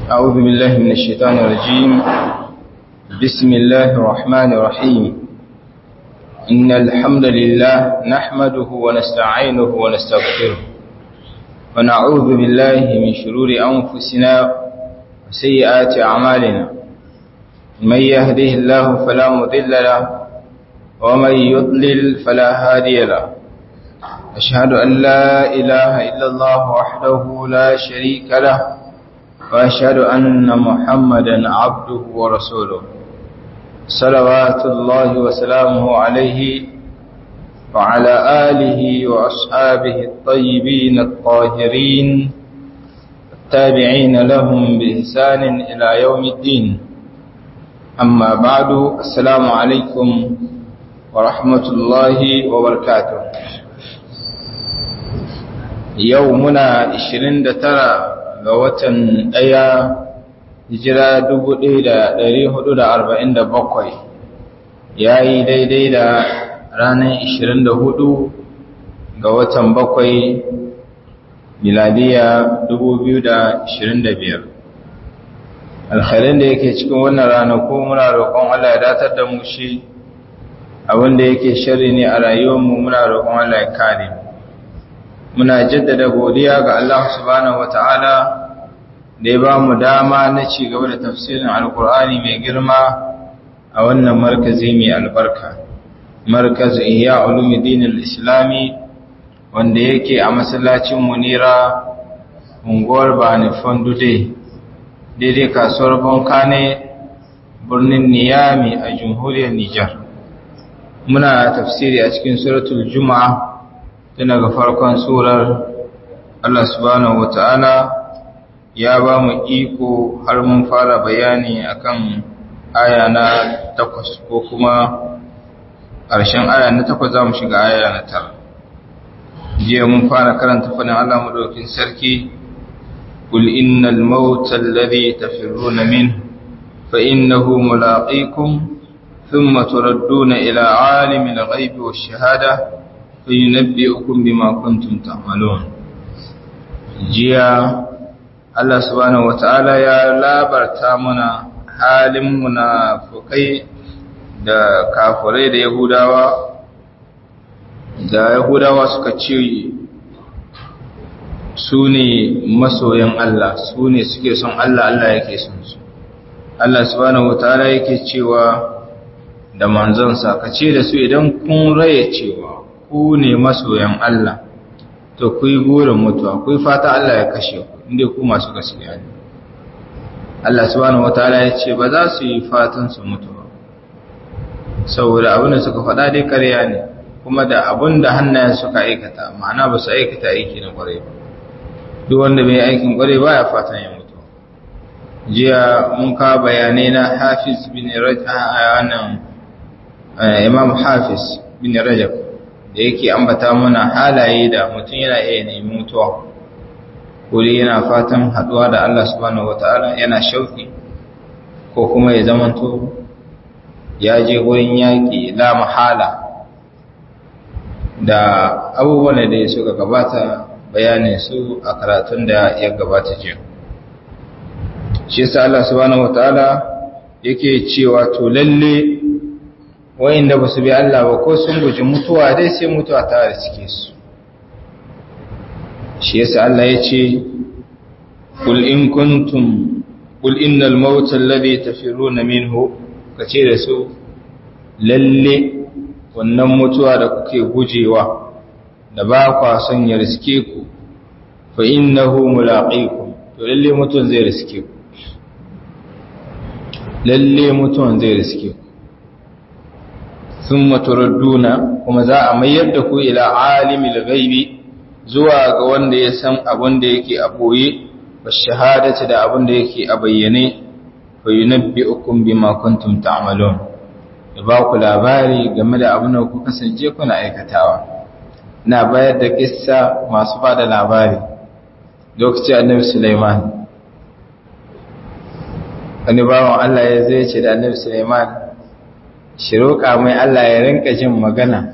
أعوذ بالله من الشيطان الرجيم بسم الله الرحمن الرحيم إن الحمد لله نحمده ونستعينه ونستغفره ونعوذ بالله من شرور أنفسنا وسيئات أعمالنا من يهده الله فلا مضل له ومن يضلل فلا هادي له أشهد أن لا إله إلا الله وحده لا شريك له وأشهد أن محمدا عبده ورسوله صلوات الله وسلامه عليه وعلى آله وأصحابه الطيبين الطاهرين التابعين لهم بإحسان إلى يوم الدين أما بعد السلام عليكم ورحمة الله وبركاته يومنا 29 ga watan ɗaya hijira 1447 ya yi daidai da ranar 24 ga watan bakwai miladiya 2025 alhalin da yake cikin wannan ranaku muna roƙon Allah ya datar da mu shi abinda yake shari ne a rayuwarmu muna roƙon Allah ya kare muna jaddada godiya ga Allah subhanahu wata'ala da ya ba mu dama na ci gaba da tafsirin alkur'ani mai girma a wannan markazi mai albarka markaz ihya ulumuddin al-islami wanda yake a masallacin munira unguwar bani fondude daidai kasuwar bonkane birnin niyami a jamhuriyar nijar muna tafsiri a cikin suratul juma'a tun daga farkon surar allah subhanahu wata'ala ya ba mu iko har mun fara bayani akan aya na takwas ko kuma ƙarshen aya na takwas za mu shiga aya na tara jiya mun fara karanta fadin Allah madaukin sarki kul innal mauta alladhi tafirruna min fa innahu mulaqikum thumma turadduna ila alimil ghaibi wash shahada fayunabbi'ukum bima kuntum ta'malun jiya Allah subhanahu wata'ala ya labarta muna halin munafukai da kafirai da Yahudawa da Yahudawa suka ce su ne masoyan Allah su ne suke son Allah Allah yake son su Allah subhanahu wata'ala yake cewa da manzonsa ka ce da su idan kun raye cewa ku ne masoyan Allah to ku yi burin mutuwa ku yi fata Allah ya kashe ku inda ku masu gaskiya ne Allah subhanahu wataala ya ce ba za su yi fatan su mutu ba saboda abin da suka faɗa dai ƙarya ne kuma da abin da hannayen suka aikata ma'ana ba su aikata aiki na ƙwarai ba duk wanda bai aikin ƙwarai ba ya fatan ya mutu jiya mun ka bayanai na hafiz bin rajab imam hafiz bin rajab da yake ambata mana halaye da mutum yana iya nemi mutuwa kuri yana fatan haduwa da Allah subhanahu wataala yana shauki ko kuma ya zamanto ya je wurin yaƙi la mahala da abubuwan da suka gabata bayanin su a karatun da ya gabata jiya shi yasa Allah subhanahu wataala yake cewa to lalle wayanda ba su bi Allah ba ko sun guji mutuwa dai sai mutuwa ta riske su shi yasa Allah ya ce kul in kuntum kul innal mauta alladhi tafiruna minhu kace da su lalle wannan mutuwa da kuke gujewa da ba kwa son ya riske ku fa innahu mulaqikum to lalle mutuwan zai riske ku lalle mutuwan zai riske ku thumma turadduna kuma za a mayar da ku ila alimil ghaibi zuwa ga wanda ya san abin da yake a boye wa shahadati da abin da yake a bayyane fa yunabbi'ukum bima kuntum ta'malun ya ba ku labari game da abin da ku kasance kuna aikatawa na bayar da kissa masu bada labari lokacin annabi Sulaiman wani bawan Allah ya zai ce da annabi Sulaiman shi roƙa mai Allah ya rinka jin magana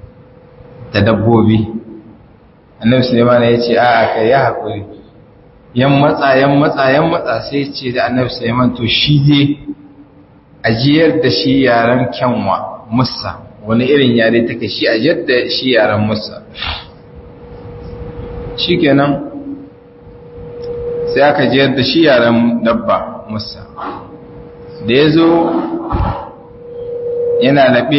da dabbobi annabi Sulaiman ya ce a ka yi haƙuri yan matsa yan matsa yan matsa sai ce da annabi Sulaiman to shi dai ajiyar da shi yaran kyanwa musa wani irin yare take shi ajiyar da shi yaran musa shikenan sai aka jiyar da shi yaran dabba musa da ya zo yana laɓe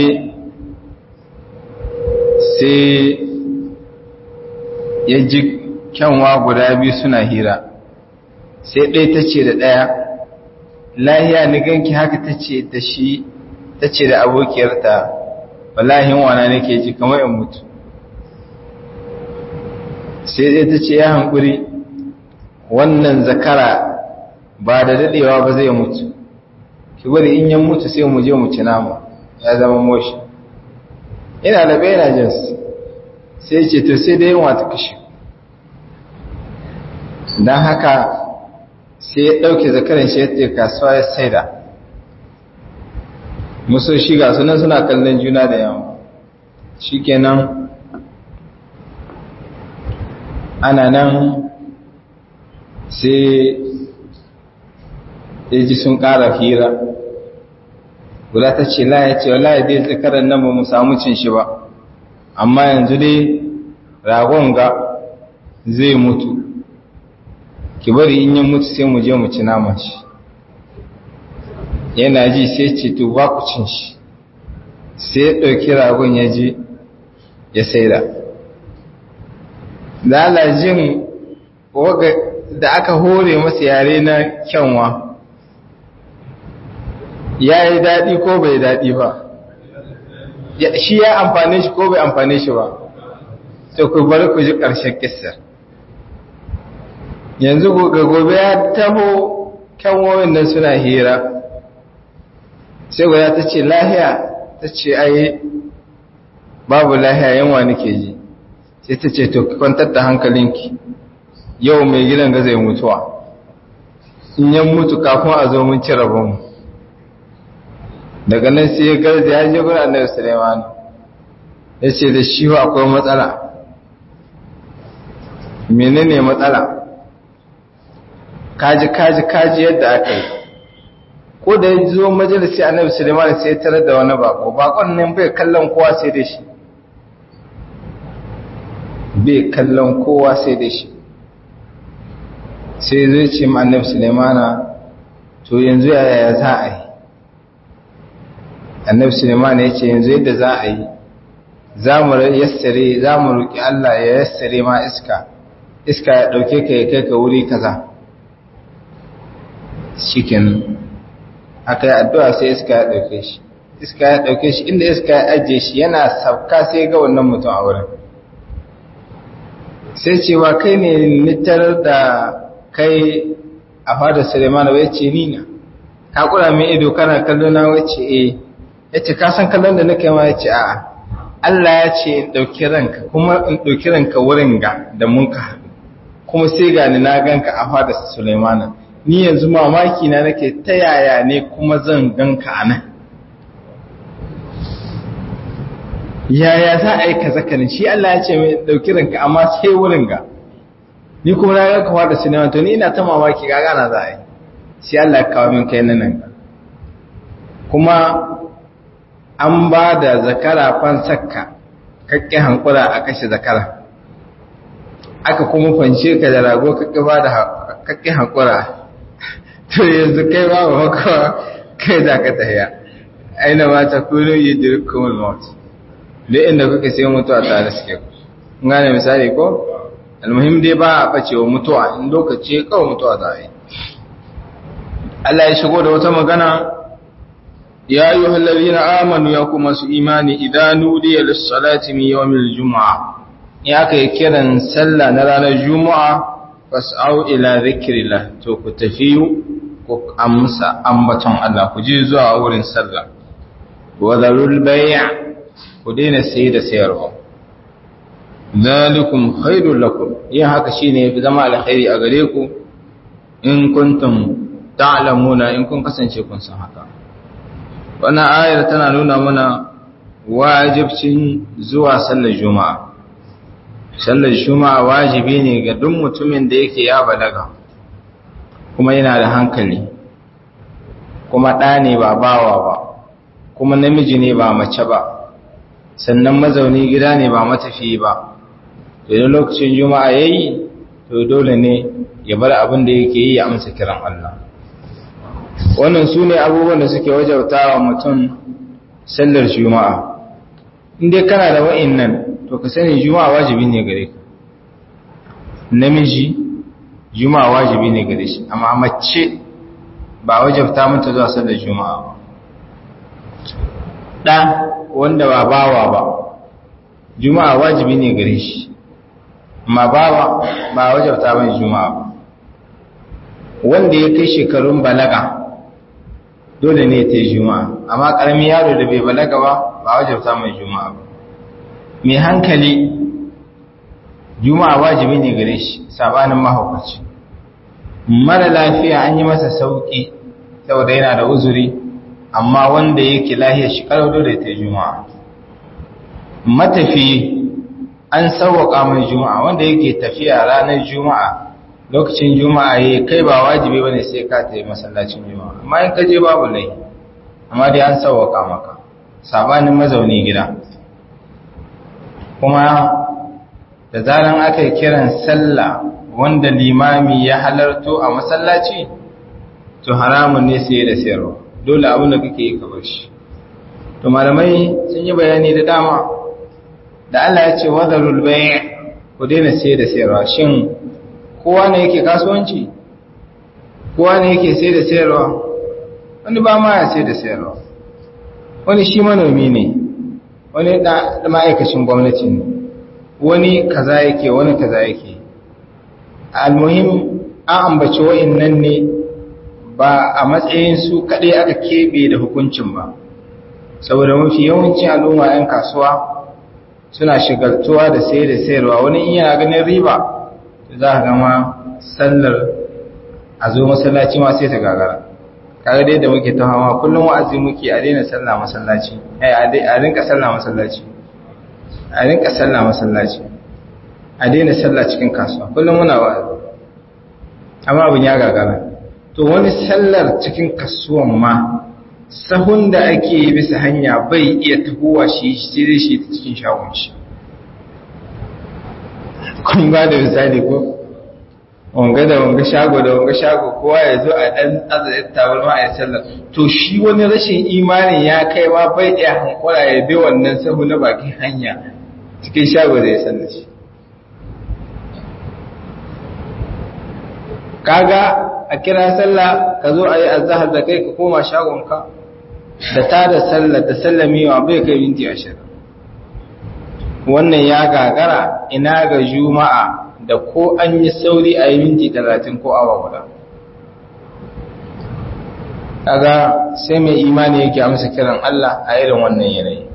sai ya ji kyanwa guda biyu suna hira sai ɗaya ta ce da ɗaya lahiya ni ganki haka ta ce da shi ta ce da abokiyarta wallahin wana nake ji kamar in mutu sai ɗaya ta ce ya hankuri wannan zakara ba da daɗewa ba zai mutu ki bari in yan mutu sai mu je mu ci nama ya zama moshi ina da bai yana jinsu sai ce to sai dai yin wata kashe don haka sai ya ɗauke zakaran shi ya kasuwa ya saida musu shiga sunan suna kallon juna da yawa shi kenan ana nan sai ya ji sun ƙara hira guda ta ce la ya ce wala ya dai zakaran nan ba mu samu cin shi ba amma yanzu dai ragon ga zai mutu ki bari in yin mutu sai mu je mu ci naman shi yana ji sai ce to ba ku cin shi sai ya ɗauki ragon ya je ya saida lalajin da aka hore masa yare na kyanwa ya yi daɗi ko bai daɗi ba shi ya amfane shi ko bai amfane shi ba to ku bari ku ji ƙarshen kisar yanzu ga gobe ya taho kyanwoyin nan suna hira sai guda ta ce lahiya ta ce ai babu lahiya yanwa nake ji sai ta ce to kwantar da hankalinki yau mai gidan ga zai mutuwa in yan mutu kafin a zo mun ci rabonmu daga nan sai ya garza ya je gurin annabi Sulaiman ya ce da shi akwai matsala menene matsala kaji kaji kaji yadda aka yi ko da ya zo majalisi annabi Sulaiman sai ya tarar da wani bako bakon nan bai kallon kowa sai da shi bai kallon kowa sai da shi sai zai ce ma annabi Sulaiman to yanzu yaya za a yi annabi Sulaiman ya ce yanzu yadda za a yi za mu yassare za mu roƙi Allah ya yassare ma iska iska ya ɗauke ka ya kai ka wuri kaza shikin aka yi addu'a sai iska ya ɗauke shi iska ya ɗauke shi inda iska ya ajiye shi yana sauka sai ga wannan mutum a wurin sai cewa kai ne nitar da kai a fada Suleiman wai ce ni na ka kura min ido kana kallo na wace eh yace ka san kallon da nake ma yace a'a Allah ya ce in dauki ranka kuma in dauki ranka wurin ga da mun ka haɗu kuma sai ga ni na ganka a fada Suleiman ni yanzu mamaki na nake ta yaya ne kuma zan ganka a nan yaya za a yi kaza kanin shi Allah ya ce mai dauki ranka amma sai wurin ga ni kuma na ga kawa da sinima to ni ina ta mamaki ga gana za a yi sai Allah ya kawo min kai nan kuma an ba da zakara fansakka kakke hankura a kashe zakara aka kuma fanshe ka da rago kakke ba da kakke hankura to yanzu kai ba ba haka kai za ka tahiya aina ma ta kuno yi dirkumul maut duk inda kuka sai mutuwa tare suke ku gane misali ko almuhim dai ba a bace wa mutuwa in lokaci kawai mutuwa za a yi Allah ya shigo da wata magana ya yi hallabina amanu ya kuma su imani idan nudiya lissalati min yawmil juma'a ya kai kiran sallah na ranar juma'a fas'au ila zikrillah to ku tafi ku amsa ambaton Allah ku je zuwa wurin sallah wa zarul bay' ku daina saye da sayarwa zalikum khairul lakum yin haka shine yafi zama alkhairi a gare ku in kuntum ta'lamuna in kun kasance kun san haka wannan ayar tana nuna mana wajibcin zuwa sallar juma'a sallar juma'a wajibi ne ga duk mutumin da yake ya balaga kuma yana da hankali kuma ɗa ne ba bawa ba kuma namiji ne ba mace ba sannan mazauni gida ne ba matafi ba idan lokacin juma'a ya yi to dole ne ya bar abin da yake yi ya amsa kiran Allah wannan su ne abubuwan da suke wajauta wa mutum sallar juma'a inda kana da wa'in nan to ka sani juma'a wajibi ne gare ka namiji juma'a wajibi ne gare shi amma mace ba wajabta mata zuwa sallar juma'a ba ɗan wanda ba bawa ba juma'a wajibi ne gare shi amma bawa ba wajabta mai juma'a ba wanda ya kai shekarun balaga dole ne ta yi juma'a amma ƙaramin yaro da bai balaga ba ba wajabta mai juma'a ba mai hankali juma'a wajibi ne gare shi sabanin mahaukaci mara lafiya an yi masa sauƙi saboda yana da uzuri amma wanda yake lahiyar shi kalau dole ta juma'a matafi an sauwaka mai juma'a wanda yake tafiya ranar juma'a lokacin juma'a ya kai ba wajibi bane sai ka ta yi masallacin juma'a amma in ka je babu lai amma dai an sauwaka maka sabanin mazauni gida kuma da zaran aka yi kiran sallah wanda limami ya halarto a masallaci to haramun ne sai da sayarwa dole abin da kake yi ka bar shi to malamai sun yi bayani da dama da Allah ya ce wadarul bay' ku daina sai da sayarwa shin kowa ne yake kasuwanci kowa ne yake sai da sayarwa wani ba ma ya sai da sayarwa wani shi manomi ne wani da ma'aikacin gwamnati ne wani kaza yake wani kaza yake almuhim an ambaci wa'annan ne ba a matsayin su kaɗai aka keɓe da hukuncin ba saboda mafi yawancin al'umma 'yan kasuwa suna shigaltuwa da sai da sayarwa wani in yana ganin riba za a gama sallar a zo masallaci ma sai ta gagara kaga dai da muke ta hawa kullum wa'azi muke a daina sallah masallaci a rinka sallah masallaci a rinka sallah masallaci a daina sallah cikin kasuwa kullum muna wa'azi amma abin ya gagara to wani sallar cikin kasuwan ma sahun da ake yi bisa hanya bai iya tahowa shi sai shi ta cikin shagon shi kun ba da misali ko wanga da wanga shago da wanga shago kowa ya zo a dan azayin tabarma a sallar to shi wani rashin imanin ya kai ma bai iya hankula ya bi wannan sahu na bakin hanya cikin shago da ya sallar shi kaga a kira sallah ka zo a yi azahar da kai ka koma shagonka da ta da sallah da sallamewa bai kai minti ashirin wannan ya gagara ina ga juma'a da ko an yi sauri a yi minti talatin ko awa guda kaga sai mai imani yake amsa kiran Allah a irin wannan yanayi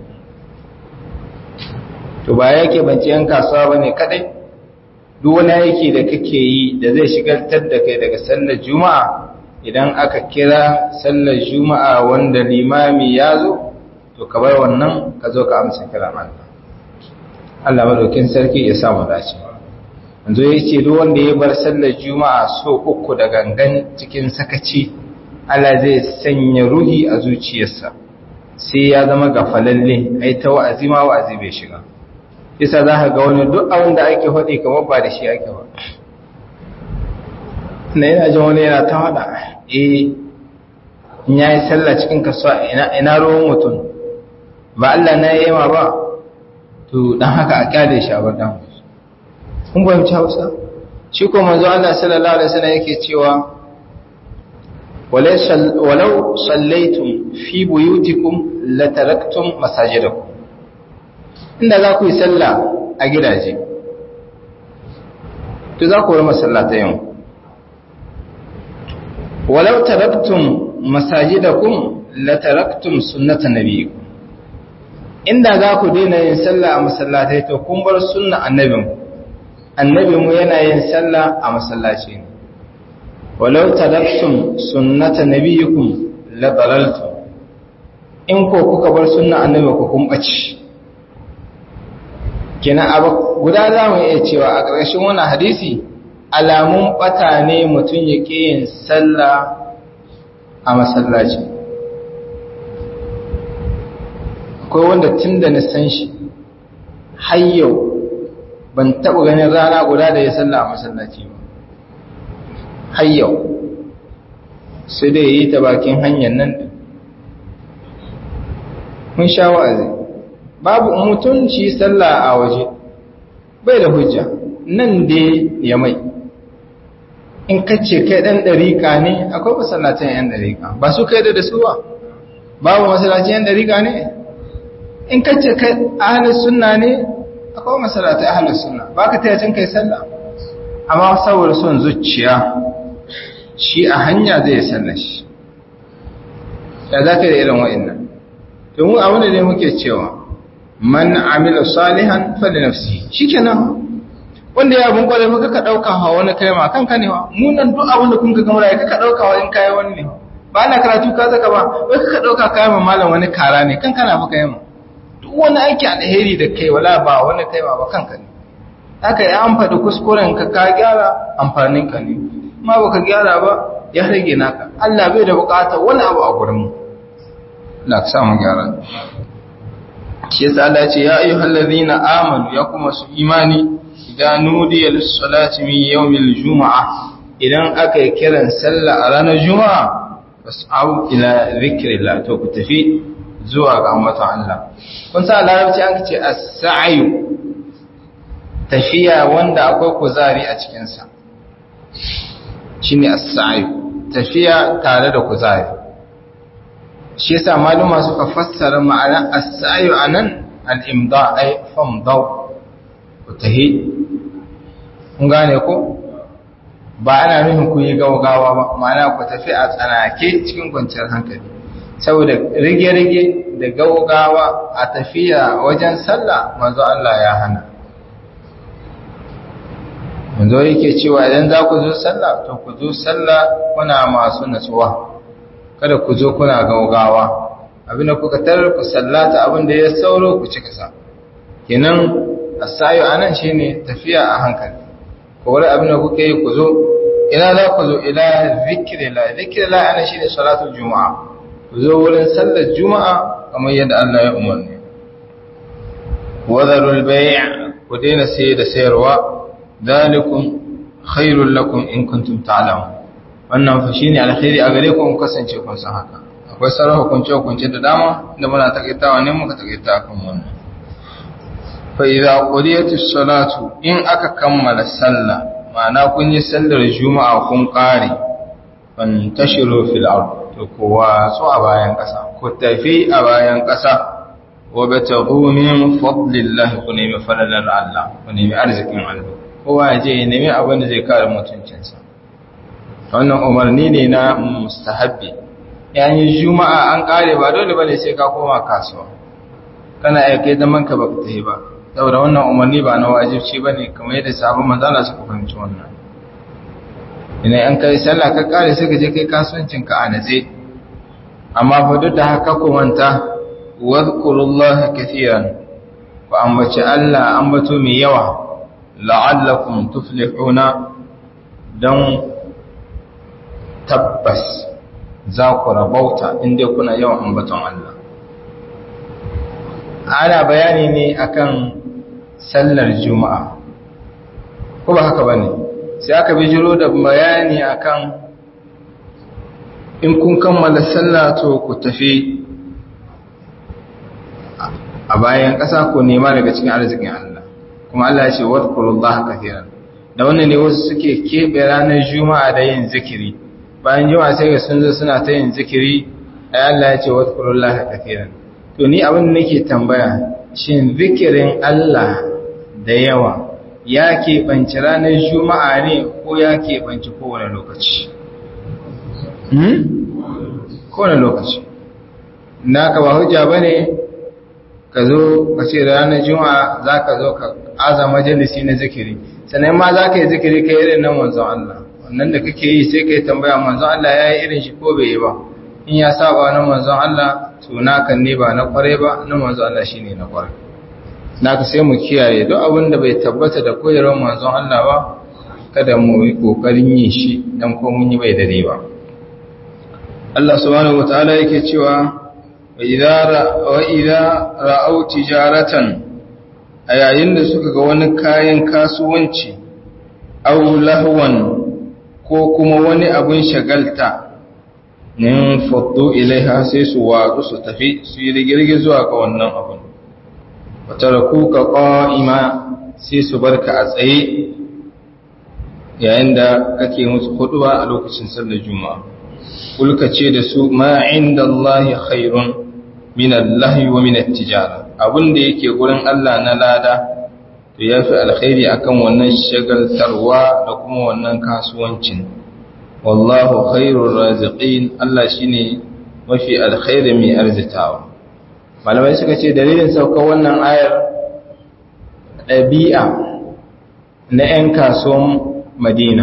to ba yake bance yan kasuwa bane kadai duk wani aiki da kake yi da zai shigaltar da kai daga sallar juma'a idan aka kira sallar juma'a wanda limami ya zo to ka bar wannan ka zo ka amsa kiran Allah Allah madaukin sarki ya samu dace yanzu ya ce duk wanda ya bar sallar juma'a so uku da gangan cikin sakaci Allah zai sanya ruhi a zuciyarsa sai ya zama gafalalle ai ta wa'azi ma wa'azi bai shiga isa za ka ga wani duk abin da ake faɗi kamar ba da shi ake ba na yana jin wani yana ta faɗa eh in ya yi sallah cikin kasuwa ina ruwan mutum ba Allah na yi ma ba to dan haka a kyale shi a badan kun fahimci hausa shi ko manzo Allah sallallahu alaihi wasallam yake cewa walau sallaitum fi buyutikum lataraktum masajidakum inda za ku yi sallah a gidaje to za ku yi masallata yau walau taraktum masajidakum la taraktum sunnata nabiyikum inda za ku daina yin sallah a masallatai to kun bar sunna annabin annabinmu yana yin sallah a masallaci ne walau taraktum sunnata nabiyikum la dalaltum in ko kuka bar sunna annabin ku kun bace kenan abu guda za mu iya cewa a ƙarshen wannan hadisi alamun bata ne mutum ya ƙi yin sallah a masallaci akwai wanda tun da na san shi har yau ban taɓa ganin rana guda da ya sallah a masallaci ba har yau sai dai yi ta bakin hanyar nan da mun sha wa'azi babu mutunci sallah a waje bai da hujja nan dai ya mai in kace kai dan dariƙa ne akwai masallacin yan dariƙa ba su kai da su ba babu masallacin yan dariƙa ne in kace kai ahlus sunna ne akwai masallacin ahlus sunna ba ka taya cin kai sallah amma saboda son zuciya shi a hanya zai sallar shi ya za ka da irin wa'annan to mu abin da ne muke cewa man amila salihan fali nafsi shikenan wanda ya abin kwarai maka ka dauka hawa wani kai ma kanka ne wa mu nan duk abin da kun ga gamara ka dauka wa in kai wani ne ba na karatu ka zaka ba wai ka dauka kai ma malam wani kara ne kanka na baka yamma duk wani aiki alheri da kai wala ba wani kai ma ba kanka ne haka ya an faɗi kuskuren ka ka gyara amfanin ka ne ma baka gyara ba ya rage naka Allah bai da bukatar wani abu a gurin mu la ka samu gyara shi yasa Allah ce ya ayyuhal ladhina amanu ya kuma su imani idan nudiya lis-salati min yawmil jumu'ah idan aka yi kiran sallah a ranar juma'a fas'au ila dhikrillah to ku tafi zuwa ga ambaton Allah kun sa larabci an ce as-sa'yu tafiya wanda akwai kuzari a cikin sa shine as-sa'yu tafiya tare da kuzari shi yasa maluma suka fassara ma'ana as-sa'yu anan al-imda ay famdaw tahi kun gane ko ba ana nufin ku yi gaugawa ba ma'ana ku tafi a tsanake cikin kwanciyar hankali saboda rige-rige da gaugawa a tafiya wajen sallah manzo Allah ya hana manzo yake cewa idan za ku zo sallah to ku zo sallah kuna masu natsuwa kada ku zo kuna gaugawa abinda kuka tarar ku sallata abinda ya sauro ku cika sa kenan asayo anan shine tafiya a hankali ko wani abinda kuka yi ku zo ina za ku zo ila zikrillah zikrillah anan shine salatul juma'a ku zo wurin sallar juma'a kamar yadda Allah ya umarni wadarul bay' ku daina saye da sayarwa dalikum khairul lakum in kuntum ta'lamun wannan fa shine alkhairi a gare ku in kasance kun san haka akwai sauran hukunce hukunce da dama da muna takaitawa ne muka takaita kan wannan fa idza qudiyatis salatu in aka kammala sallah ma'ana kun yi sallar juma'a kun kare fantashiru fil ard to kowa so a bayan kasa ku tafi a bayan kasa wa bataghu min fadlillahi ku nemi falalar Allah ku nemi arzikin Allah kowa ya je ya nemi abin da zai kare mutuncinsa wannan umarni ne na mustahabbi yayin juma'a an kare ba dole bane sai ka koma kasuwa kana iya kai zaman ka baka tafi ba saboda wannan umarni ba na wajibci bane kamar yadda sabon manzala suka fahimci wannan ina an kai sallah ka kare sai ka je kai kasuwancin ka a natse amma fa duk da haka ku manta wadhkurullaha katiran ku ambaci Allah ambato mai yawa la'allakum tuflihuna dan tabbas za ku rabauta inda kuna yawan ambaton Allah ana bayani ne akan sallar juma'a ko ba haka bane sai aka bijiro da bayani akan in kun kammala sallah to ku tafi a bayan ƙasa ku nema daga cikin arzikin Allah kuma Allah ya ce wadkurullaha kathiran da wannan ne wasu suke keɓe ranar juma'a da yin zikiri bayan juma'a sai ga sun zo suna ta yin zikiri ai Allah ya ce wadkurullaha kathiran to ni abin da nake tambaya shin zikirin Allah da yawa ya keɓanci ranar juma'a ne ko ya keɓanci kowane lokaci kowane lokaci na ka ba hujja ba ne ka zo ka ce ranar juma'a za ka zo ka aza majalisi na zikiri sannan ma za ka yi zikiri ka irin nan manzon Allah wannan da kake yi sai ka yi tambaya manzon Allah ya yi irin shi ko bai yi ba in ya saba na manzon Allah to naka ne ba na kware ba na manzon Allah shine na kware naka sai mu kiyaye duk abin da bai tabbata da koyarwar manzon Allah ba kada mu yi kokarin yin shi dan ko mun yi bai dare ba Allah subhanahu wataala yake cewa wa idza wa idza ra'aw tijaratan a yayin da suka ga wani kayan kasuwanci aw lahwan ko kuma wani abun shagalta nin faddu ilaiha sai su watsu su tafi su yi rigirgi zuwa ga wannan abun watarakuka qa'ima sai su barka a tsaye yayin da kake musu huduba a lokacin sallar juma'a kulka ce da su ma indallahi khairun min allahi wa min at-tijara abinda yake gurin Allah na lada to yafi alkhairi akan wannan shagaltarwa da kuma wannan kasuwancin wallahu khairur raziqin Allah shine mafi alkhairi mai arzitawa malamai suka ce dalilin saukar wannan ayar ɗabi'a na 'yan kasuwan madina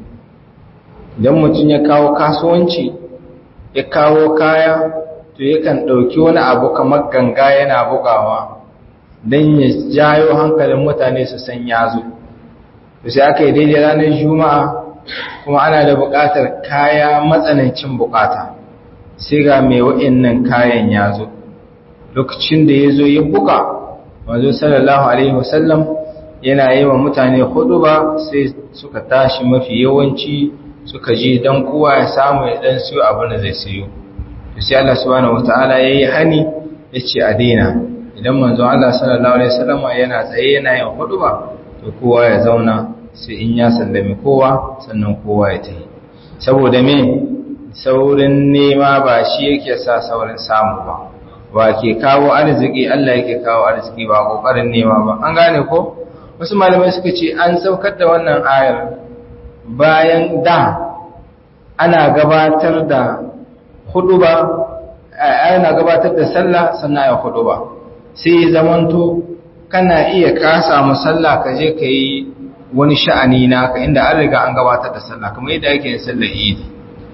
idan mutum ya kawo kasuwanci ya kawo kaya to yakan ɗauki wani abu kamar ganga yana bugawa don ya jayo hankalin mutane su san ya zo to sai aka yi daidai ranar juma'a kuma ana da buƙatar kaya matsanancin buƙata sai ga mai wa'innan kayan ya zo lokacin da ya zo ya buga wanzu sallallahu alaihi wasallam yana yi wa mutane hudu ba sai suka tashi mafi yawanci suka ji don kowa ya samu ya dan siyo abin da zai siyo to sai Allah subhanahu wataala yayi hani yace a daina idan manzo Allah sallallahu alaihi wasallam yana tsaye yana yin hudu ba to kowa ya zauna sai in ya sallami kowa sannan kowa ya tafi saboda me saurin nema ba shi yake sa saurin samu ba wa ke kawo arziki Allah yake kawo arziki ba kokarin nema ba an gane ko wasu malamai suka ce an saukar da wannan ayar bayan da ana gabatar da huduba ana gabatar da sallah sannan ya huduba sai zamanto kana iya ka samu sallah ka je ka yi wani sha'ani naka inda an riga an gabatar da sallah kamar yadda ake yin sallar idi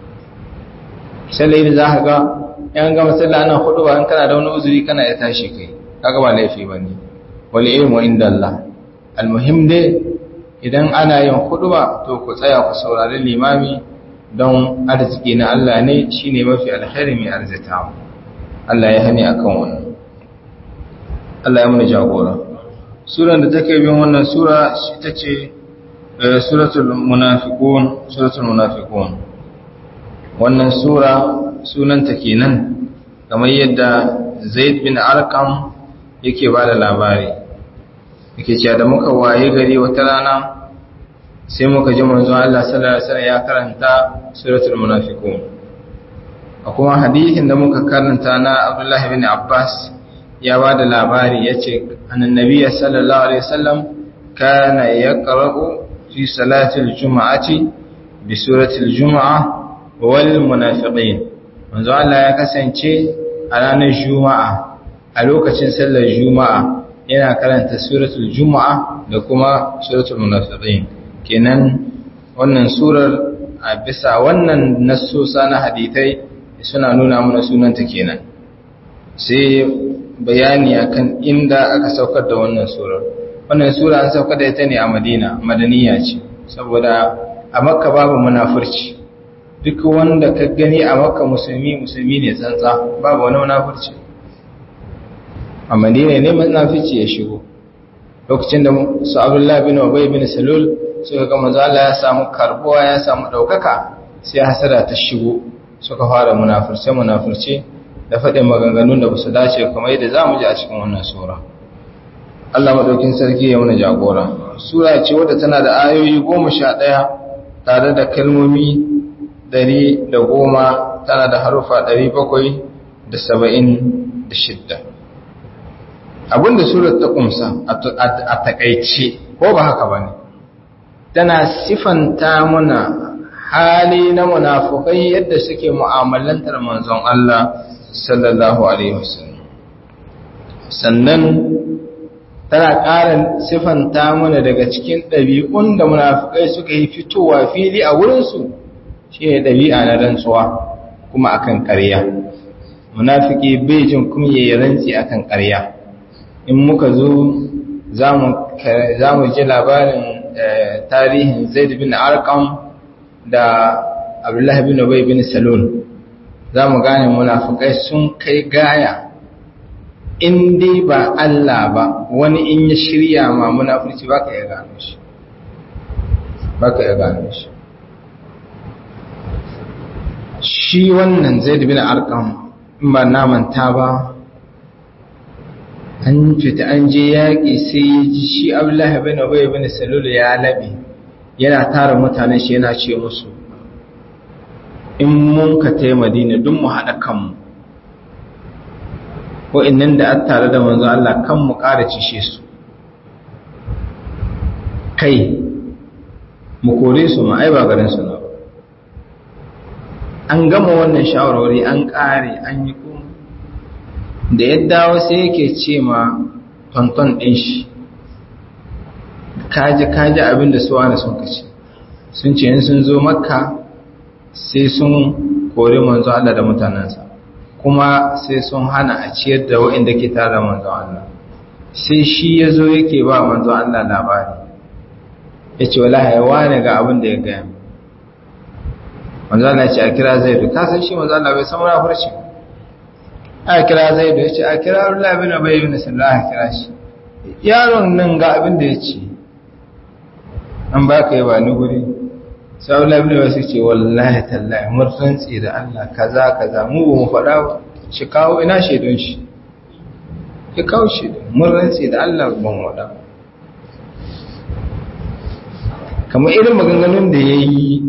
sallar idi za ka ga yan gama sallah ana huduba in kana da wani uzuri kana ya tashi kai kaga ba laifi bane wal ilmu inda Allah almuhim dai idan ana yin huduba to ku tsaya ku saurari limami don arziki na Allah ne shine mafi alkhairi mai arzita Allah ya hani akan wannan Allah ya mana jagora suran da take bin wannan sura shi tace suratul munafiqun suratul munafiqun wannan sura sunanta kenan kamar yadda Zaid bin Arqam yake bada labari yake cewa da muka waye gari wata rana sai muka ji manzon Allah sallallahu alaihi wasallam ya karanta suratul munafiqun a kuma hadisin da muka karanta na Abdullah bin Abbas ya ba da labari yace annabi sallallahu alaihi wasallam kana yaqra'u fi salatil jum'ati bi suratil jum'a wal munafiqin manzon Allah ya kasance a ranar juma'a a lokacin sallar juma'a yana karanta suratul juma'a da kuma suratul munafiqin kenan wannan surar a bisa wannan nassosa na hadithai suna nuna mana sunanta kenan sai bayani akan inda aka saukar da wannan surar wannan sura an saukar da ita ne a Madina madaniya ce saboda a Makka babu munafurci duk wanda ka gani a Makka musulmi musulmi ne tsantsa babu wani munafurci a madina ne munafici ya shigo lokacin da su abdullah bin ubay bin salul suka ga manzo Allah ya samu karbuwa ya samu daukaka sai hasada ta shigo suka fara munafirce munafirce da faɗin maganganun da basu dace kamar yadda zamu ji a cikin wannan sura Allah madaukin sarki ya muna jagora sura ce wadda tana da ayoyi 11 tare da kalmomi 110 tana da harufa 776 abinda surar ta kumsa a takaice ko ba haka ba ne tana sifanta muna hali na munafukai yadda suke mu'amalantar manzon Allah sallallahu alaihi wasallam sannan tana ƙara sifanta mana daga cikin ɗabi'un da munafukai suka yi fitowa fili a wurinsu shi ne ɗabi'a na rantsuwa kuma akan ƙarya munafiki bai jin kuma yayi rantsi akan ƙarya in muka zo za mu ji labarin tarihin zaid bin arqam da abdullahi bin ubay bin salul za mu gane munafukai sun kai gaya in dai ba Allah ba wani in ya shirya ma munafurci ba ka iya gano shi ba ka iya gano shi shi wannan zaid bin arqam in ba namanta ba an fita an je yaƙi sai ya ji shi abdullahi bin ubay bin salul ya labe yana tara mutanen shi yana ce musu in mun ka tai madina duk mu haɗa kanmu wa'annan da an tare da manzo Allah kan mu ƙara cishe su kai mu kore su ma ai ba garin su na an gama wannan shawarwari an ƙare an yi kuma da ya dawo sai yake ce ma tonton ɗin shi kaji kaji abin da su wani sun kace sun ce sun zo makka sai sun kori manzo Allah da mutanensa kuma sai sun hana a ciyar da waɗanda ke tare da manzo Allah sai shi ya zo yake ba manzo Allah labari ya ce wala haiwa ne ga abin da ya gaya manzo Allah ya ce a kira zaidu ka san shi manzo Allah bai san wani furci a kira zaidu ya ce a kira Allah bin Ubay bin Sallah a kira shi yaron nan ga abin da ya ce an baka yi ba ni guri sau labin wasu ce wallahi tallahi mun rantsi da Allah kaza kaza mu ba mu faɗa ba shi kawo ina shaidun shi ya kawo shaidun mun rantsi da Allah ban waɗa kamar irin maganganun da ya yi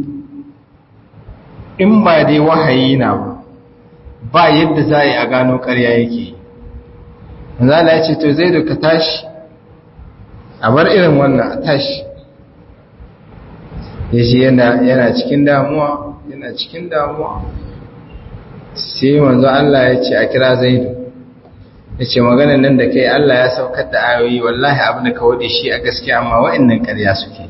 in ba dai wahayi na ba ba yadda za a yi a gano ƙarya yake zala ya ce to zai da ka tashi a bar irin wannan a tashi ya ce yana cikin damuwa yana cikin damuwa sai manzo Allah ya ce a kira zaidu ya ce maganin nan da kai Allah ya saukar da ayoyi wallahi abin da ka wade shi a gaskiya amma wa'annan ƙarya suke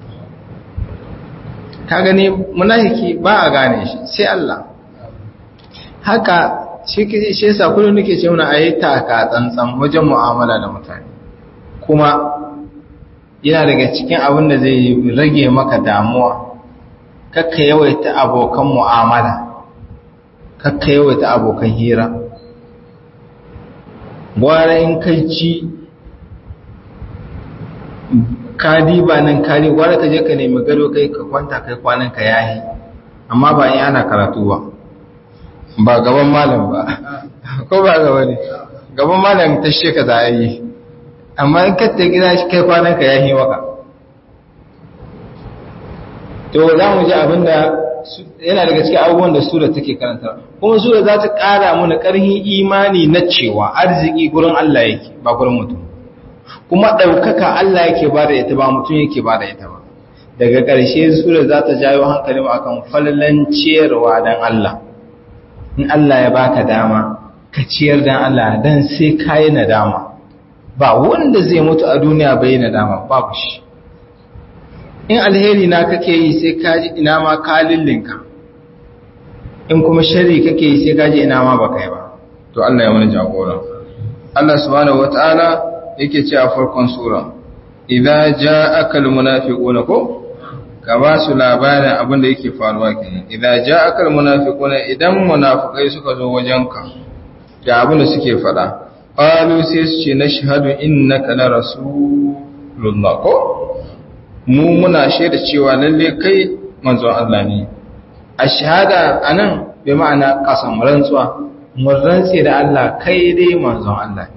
ka gani munafiki ba a gane shi sai Allah haka shi shi yasa kullum nake ce muna ayi taka tsantsan wajen mu'amala da mutane kuma yana daga cikin abin da zai rage maka damuwa kakka yawaita abokan mu'amala kakka yawaita abokan hira gwara in kai ci kadi ba nan kadi gwara ka je ka nemi gado kai ka kwanta kai kwanan ka yahi amma ba in ana karatu ba ba gaban malam ba ko ba gaba ne gaban malam tashe ka za a yi amma in ka gida shi kai kwanan ka yahi maka to za mu ji abinda yana daga cikin abubuwan da sura take karanta kuma sura za ta ƙara mana ƙarfin imani na cewa arziki gurin Allah yake ba gurin mutum kuma ɗaukaka Allah yake ba da ita ba mutum yake ba da ita ba daga ƙarshe sura za ta jawo hankali mu akan falalan ciyarwa dan Allah in Allah ya baka dama ka ciyar dan Allah dan sai ka yi nadama ba wanda zai mutu a duniya bai yi nadama babu shi in alheri na kake yi sai ka ji ina ma ka lillinka in kuma shari kake yi sai ka ji ina ma baka yi ba to Allah ya wani jagora Allah subhanahu wataala yake ce a farkon sura idza ja'aka almunafiquna ko ka ba su labarin abin da yake faruwa kenan idza ja'aka almunafiquna idan munafikai suka zo wajenka ga abin da suke faɗa qalu sai su ce nashhadu innaka la rasulullah ko mu muna shaida cewa lalle kai manzon Allah ne a shahada anan bai ma'ana kasam rantsuwa mun rantse da Allah kai dai manzon Allah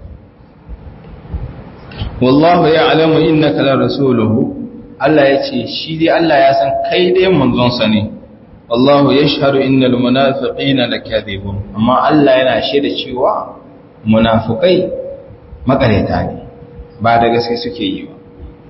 wallahu ya'lamu innaka la rasuluhu Allah ya ce shi dai Allah ya san kai dai manzon sa ne wallahu yashhadu innal munafiqina lakadibun amma Allah yana shaida cewa munafikai makareta ne ba da gaske suke yi ba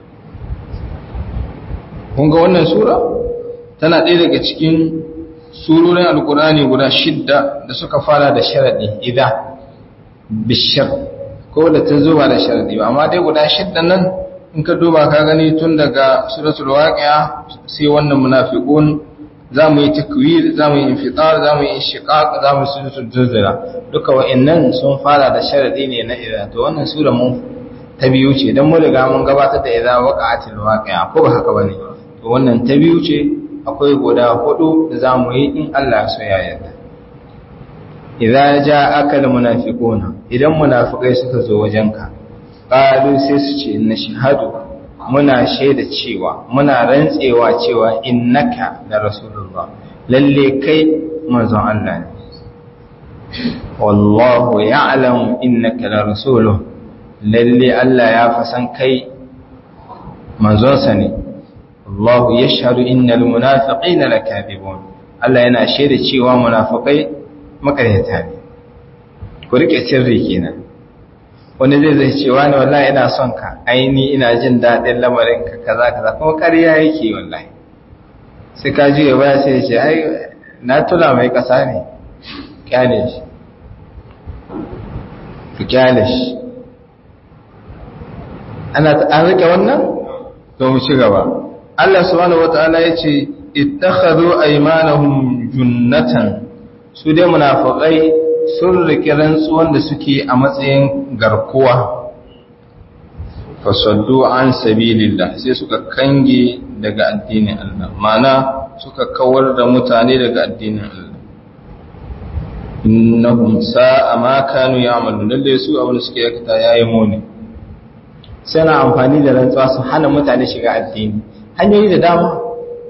kun ga wannan sura tana ɗaya daga cikin surorin alkurani guda shidda da suka fara da sharaɗi idan bishar ko da ta zuba da sharaɗi ba amma dai guda shidda nan in ka duba ka gani tun daga suratul waqi'a sai wannan munafiqun za mu yi takwir za mu yi infitar za mu yi shiqaq za mu yi suratul zilzala duka wa'annan sun fara da sharaɗi ne na idan to wannan sura mun ta biyu ce don mun riga mun gabatar da idza waqa'atil waqi'a ko ba haka bane to wannan ta biyu ce akwai guda hudu da zamu yi in Allah so ya yarda idza ja'aka al munafiquna idan munafikai suka zo wajenka qalu sai su ce inna shahadu muna shaida cewa muna rantsewa cewa innaka la rasulullah lalle kai manzon Allah ne wallahu ya'lamu innaka la rasuluhu lalle Allah ya fasan kai manzonsa ne Allahu yashhadu innal munafiqina lakadibun Allah yana shaida cewa munafikai makaryata ne ku rike sirri kenan wani zai zai cewa ne wallahi ina son ka aini ina jin daɗin lamarin ka kaza kaza kuma ƙarya yake wallahi sai ka ji baya sai ya ce ai na tula mai ƙasa ne kyale shi ku kyale shi ana an rike wannan to mu ci gaba Allah subhanahu wataala yace ittakhadhu aymanahum junnatan su dai munafiqai sun rike rantsuwan da suke a matsayin garkuwa fasaddu an sabilillah sai suka kange daga addinin Allah mana suka kawar da mutane daga addinin Allah innahum sa'a ma kanu ya'malun lalle su abin da suke yakata yayi muni suna amfani da rantsuwa su hana mutane shiga addini hanyoyi da dama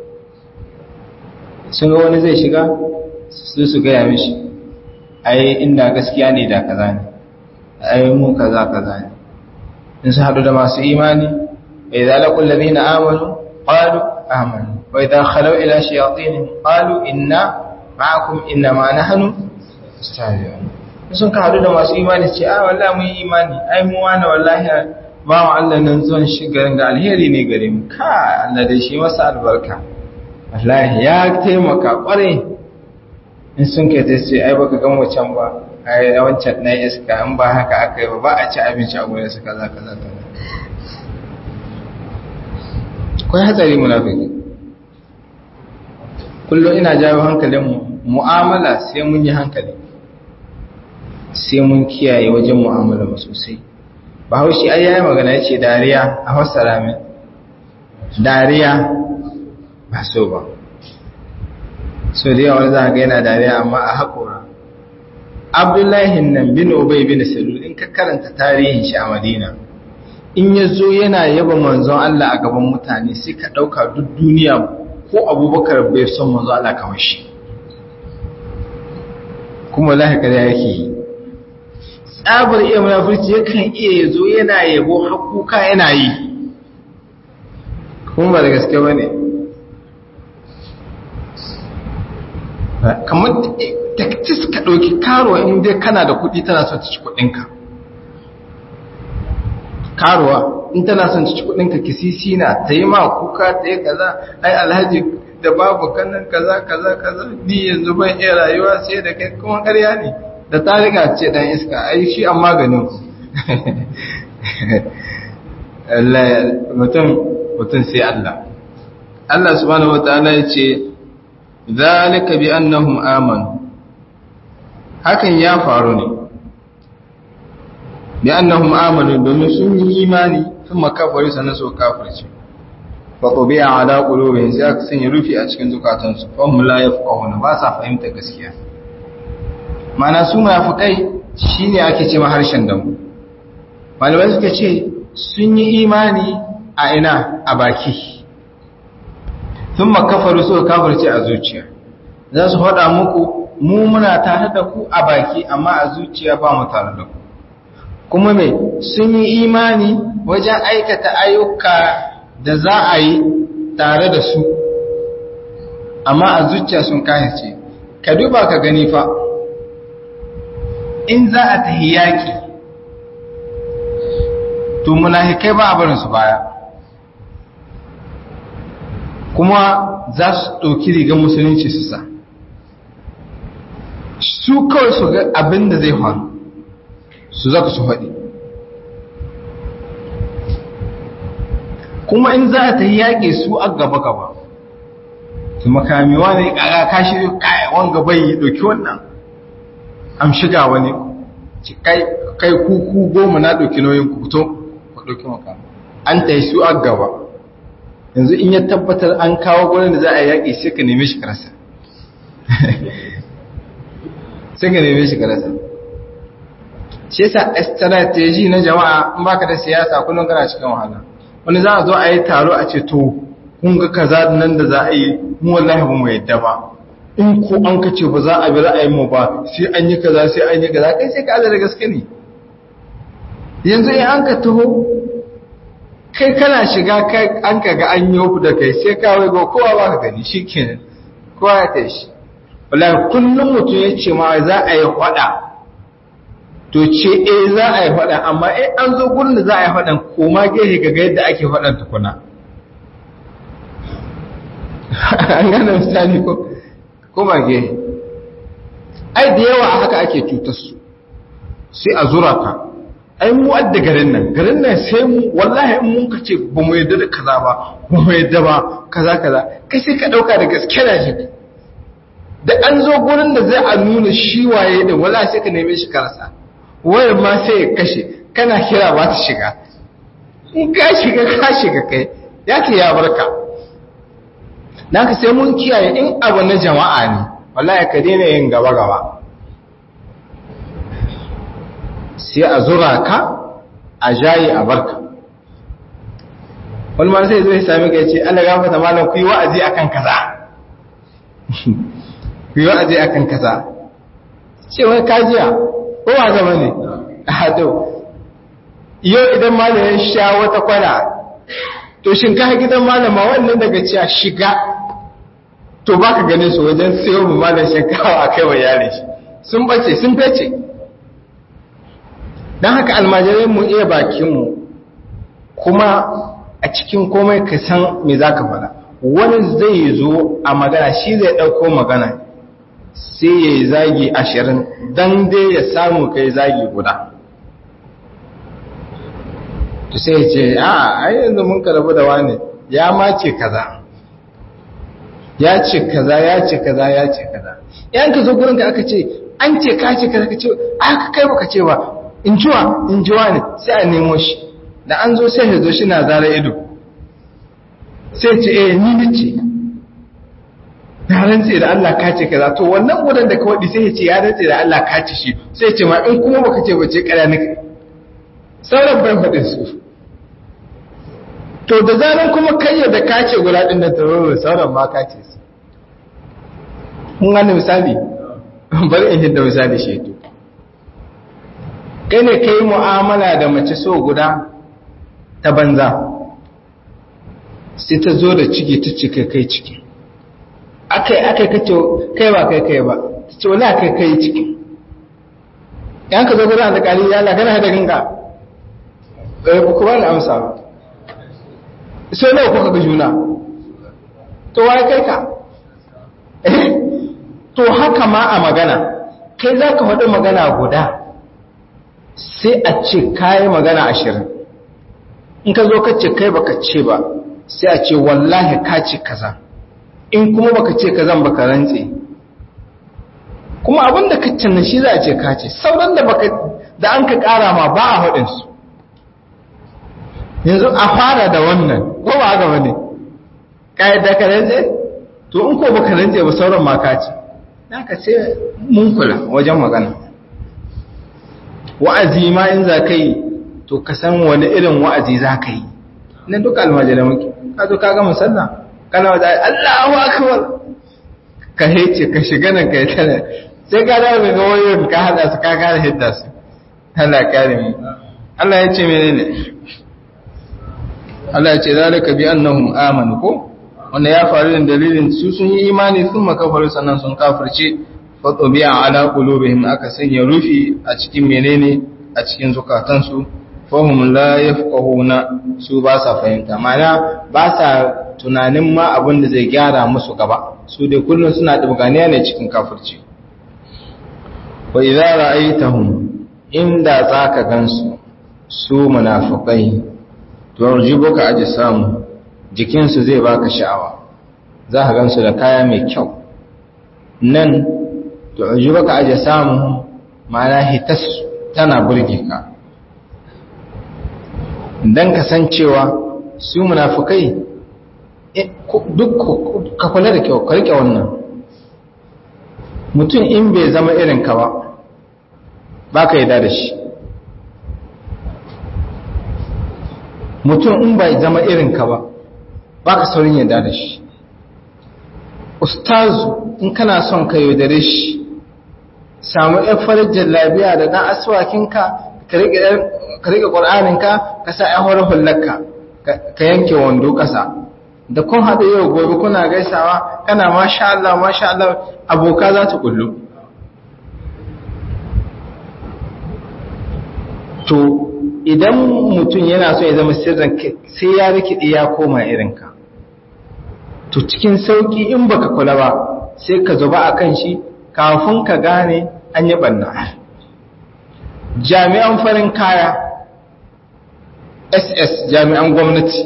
sun ga wani zai shiga su su gaya mishi ai inda gaskiya ne da kaza ne ai mu kaza kaza ne in su haɗu da masu imani bai zalakun ladina amanu qalu amanu wa idza khalaw ila shayatin qalu inna ma'akum inna ma nahnu mustahzi'un sun ka haɗu da masu imani ce a wallahi mun yi imani ai mu wani wallahi ba mu Allah nan zuwan shigarin ga alheri ne gare mu ka Allah dai shi masa albarka wallahi ya taimaka kwarai in sun kai ta ce ai baka gan wancan ba ai wancan na iska in ba haka aka yi ba ba a ci abinci a gurin su kaza kaza kaza akwai hatsari munafiki kullum ina jawo hankalin mu mu'amala sai mun yi hankali sai mun kiyaye wajen mu'amala mu sosai bahaushe ai yayi magana yace dariya a fassara min dariya ba so ba so da yawa za ga yana dariya amma a haƙora abdullahi nan bin ubay bin salul in ka karanta tarihin shi a madina in ya zo yana yaba manzon Allah a gaban mutane sai ka ɗauka duk duniya ko abubakar bai son manzon Allah kamar shi kuma lahi kada yake yi tsabar iya munafurci yakan iya ya zo yana yabo hakuka yana yi kuma ba da gaske ba ne kamar taktis ka ɗauki karuwa inda kana da kuɗi tana son ta ci kuɗinka karuwa in tana son ta ci kuɗinka kisisi na ta yi ma kuka ta yi kaza ai alhaji da babu kanan kaza kaza kaza ni yanzu ban iya rayuwa sai da kai kuma ƙarya ne da ta riga ce dan iska ai shi an maganin mutum mutum sai Allah Allah subhanahu wataala ya ce zalika bi annahum amanu hakan ya faru ne bi annahum amanu domin sun yi imani sun makafari sannan su kafirce fa tubi'a ala qulubihim sai aka sanya rufi a cikin zukatansu fa hum la yafqahuna ba sa fahimta gaskiya mana su munafikai shine ake cewa harshen damu malamai suka ce sun yi imani a ina a baki sun makafaru suka kafirce a zuciya za su haɗa muku mu muna tare da ku a baki amma a zuciya ba mu tare da ku kuma mai sun yi imani wajen aikata ayyuka da za a yi tare da su amma a zuciya sun kayace ka duba ka gani fa in za a tahi yaƙi to munafikai ba a barinsu baya kuma za su ɗauki rigar musulunci su sa su kawai su ga abin da zai faru su zaka su faɗi kuma in za a ta yaƙe su a gaba-gaba su makami wani ƙaga kashi ƙaya wanga bai ɗauki wannan am shiga wani kai kuku goma na ɗauki nauyin ku to ku ɗauki makama an ta yi su a gaba yanzu in ya tabbatar an kawo gurin da za a yaƙi sai ka neme shi karasa sai ka neme shi karasa shi yasa strategy na jama'a in baka da siyasa kullum kana cikin wahala wani za a zo a yi taro a ce to kun ga kaza nan da za a yi mu wallahi ba mu yadda ba in ko an ka ce ba za a bi ra'ayin mu ba sai an yi kaza sai an yi kaza kai sai ka da gaske ne yanzu in an ka taho kai kana shiga kai an ka ga an yi da kai sai ka wai go kowa ba ka gani shikenan kowa ya tashi wallahi kullum mutum ya ce ma za a yi faɗa to ce eh za a yi faɗa amma eh an zo gurin da za a yi faɗan koma gehe ga ga yadda ake faɗan tukuna an gane misali ko koma gehe ai da yawa haka ake cutar su sai a zura ka ai mu adda garin nan garin nan sai mu wallahi in mun ka ce ba mu yadda da kaza ba ba mu yadda ba kaza kaza kai sai ka ɗauka da gaske da shi da an zo gurin da zai a nuna shi waye da wala sai ka neme shi karasa wayar ma sai ya kashe kana kira ba ta shiga in ka shiga ka shiga kai ya ke ya barka dan ka sai mun kiyaye in abu na jama'a ne wallahi ka daina yin gaba gaba sai a zura ka a jayi a barka wani ma sai zo ya sami ka ya ce Allah gafarta malam ku yi wa'azi akan kaza ku yi wa'azi a kan kasa cewa kajiya ko ba zama ne a hado yau idan malam ya sha wata kwana to shinkafa gidan malama wannan daga cewa shiga to ba ka gane su wajen sayo mu malam shinkawa a kai wa yare shi sun bace sun fece don haka almajirai mu iya bakinmu kuma a cikin komai ka san me za ka faɗa wani zai zo a magana shi zai ɗauko magana sai ya yi zagi ashirin don dai ya samu kai zagi guda to sai ya ce a ai yanzu mun karabu da wani ya mace kaza ya ce kaza ya ce kaza ya ce kaza yan ka zo gurin ka aka ce an ce ka ce kaza ka ce aka kai baka ce ba in jiwa in jiwa ne sai a nemo shi da an zo sai ya zo shi na zara ido sai ce eh ni nace na rantse da Allah ka ce kaza to wannan gudan da ka wadi sai ya ce ya rantse da Allah ka ce shi sai ce ma in kuma baka ce bace kara nika sauran bai faɗin su to da zaran kuma kai da ka ce guda din da tawo sauran ma ka ce su mun gane misali bari in hidda misali shi to kai ne kai mu'amala da mace so guda ta banza sai ta zo da ciki ta ce kai kai ciki akai akai kace kai ba kai kai ba ta ce wala kai kai ciki yan ka zo gurin alƙali ya Allah kana da ganga eh ku ba da amsa ba sai nawa kuka ga juna to wai kai ka to haka ma a magana kai za ka faɗi magana guda sai a ce kayi magana ashirin in ka zo ka ce kai baka ce ba sai a ce wallahi ka ce kaza in kuma baka ce kazan baka rantse kuma abinda ka canna shi za a ce ka ce sauran da baka da an ka kara ma ba a haɗin su yanzu a fara da wannan ko ba haka bane kai da ka rantse to in ko baka rantse ba sauran ma ka ce ka sai mun kula wajen magana wa'azi ma in za ka yi to ka san wani irin wa'azi za ka yi na duka almajirai muke ka zo ka gama sallah kana wata Allahu akbar ka hece ka shiga nan kai tana sai ka dawo ga wayoyin ka hada su ka kare hidda su Allah kare mu Allah ya ce menene Allah ya ce zalika bi annahum amanu ko wanda ya faru da dalilin su sun yi imani sun makafaru sannan sun kafirce fatobiya ala qulubihim aka sanya rufi a cikin menene a cikin zukatansu fahum la yafqahuna su ba sa fahimta mana ba sa tunanin ma abin da zai gyara musu gaba su dai kullun suna dubganiya ne cikin kafirci wa idza ra'aytahum inda zaka gansu su munafiqai to rujibuka ajsamu jikinsu zai baka sha'awa za ka gansu da kaya mai kyau nan to ajibaka aje samu ma'ana hitas tana burge ka don kasancewa su munafukai duk ka kula da kyau ka rike wannan mutum in bai zama irin ka ba ba ka yada da shi mutum in bai zama irin ka ba ba ka saurin yada da shi ustazu in kana son ka yaudare shi samu yan farajin labiya da ɗan aswakinka ka riƙe ƙwar'aninka ka sa ‘yan horar hullarka ka yanke wando ƙasa da kun haɗu yau gobe kuna gaisawa kana masha Allah masha Allah aboka za ta ƙullu to idan mutum yana so ya zama sirrin sai ya rikide ya koma irinka to cikin sauƙi in baka kula ba sai ka zuba a kan shi kafin ka gane an yi ɓanna jami'an farin kaya ss jami'an gwamnati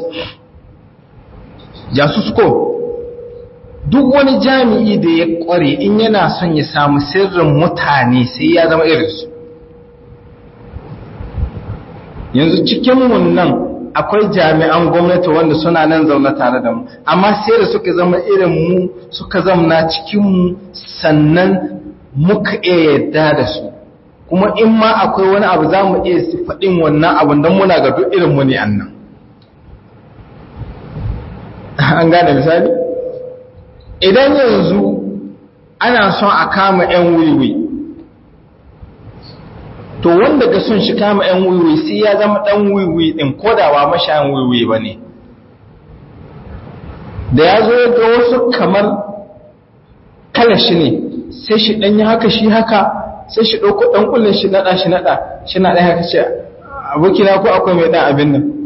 jasusko duk wani jami'i da ya kware in yana son ya samu sirrin mutane sai ya zama irinsu yanzu cikinmu nan akwai jami'an gwamnati wanda suna nan zaune tare da mu amma sai da suka zama irin mu suka zamna cikinmu sannan muka iya yadda da su kuma in ma akwai wani abu za mu iya faɗin wannan abin don muna ga duk irinmu ne annan an gane misali idan yanzu ana son a kama 'yan wiwi to wanda ga son shi kama 'yan wiwi sai ya zama ɗan wiwi ɗin kodawa mashayan wiwi ba ne da ya zo ga wasu kamar kalashi ne sai shi ɗan yi haka shi haka sai shi ɗauko ɗan kullum shi naɗa shi naɗa shi naɗa haka ce abokina ko akwai mai ɗan abin nan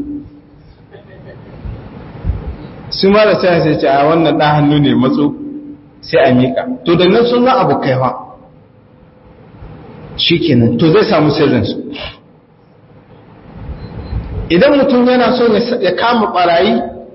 su ma da sai sai ce a wannan ɗan hannu ne matso sai a miƙa to da nan sun zan abokai fa shi kenan to zai samu sirrinsu idan mutum yana so ya kama ɓarayi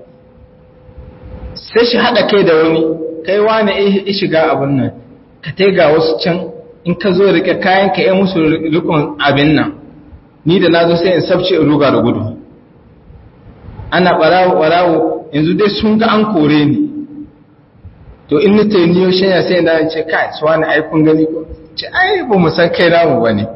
sai shi haɗa kai da wani kai wani ya shiga abin nan ka ga wasu can in ka zo rike kayan ka yi musu rikon abin nan ni da na zo sai in sabce in ruga da gudu ana ɓarawo ɓarawo yanzu dai sun ga an kore ni to in ni tayi niyo shanya sai na ce kai su wani ai kun gani ko ce ai ba mu san kai namu bane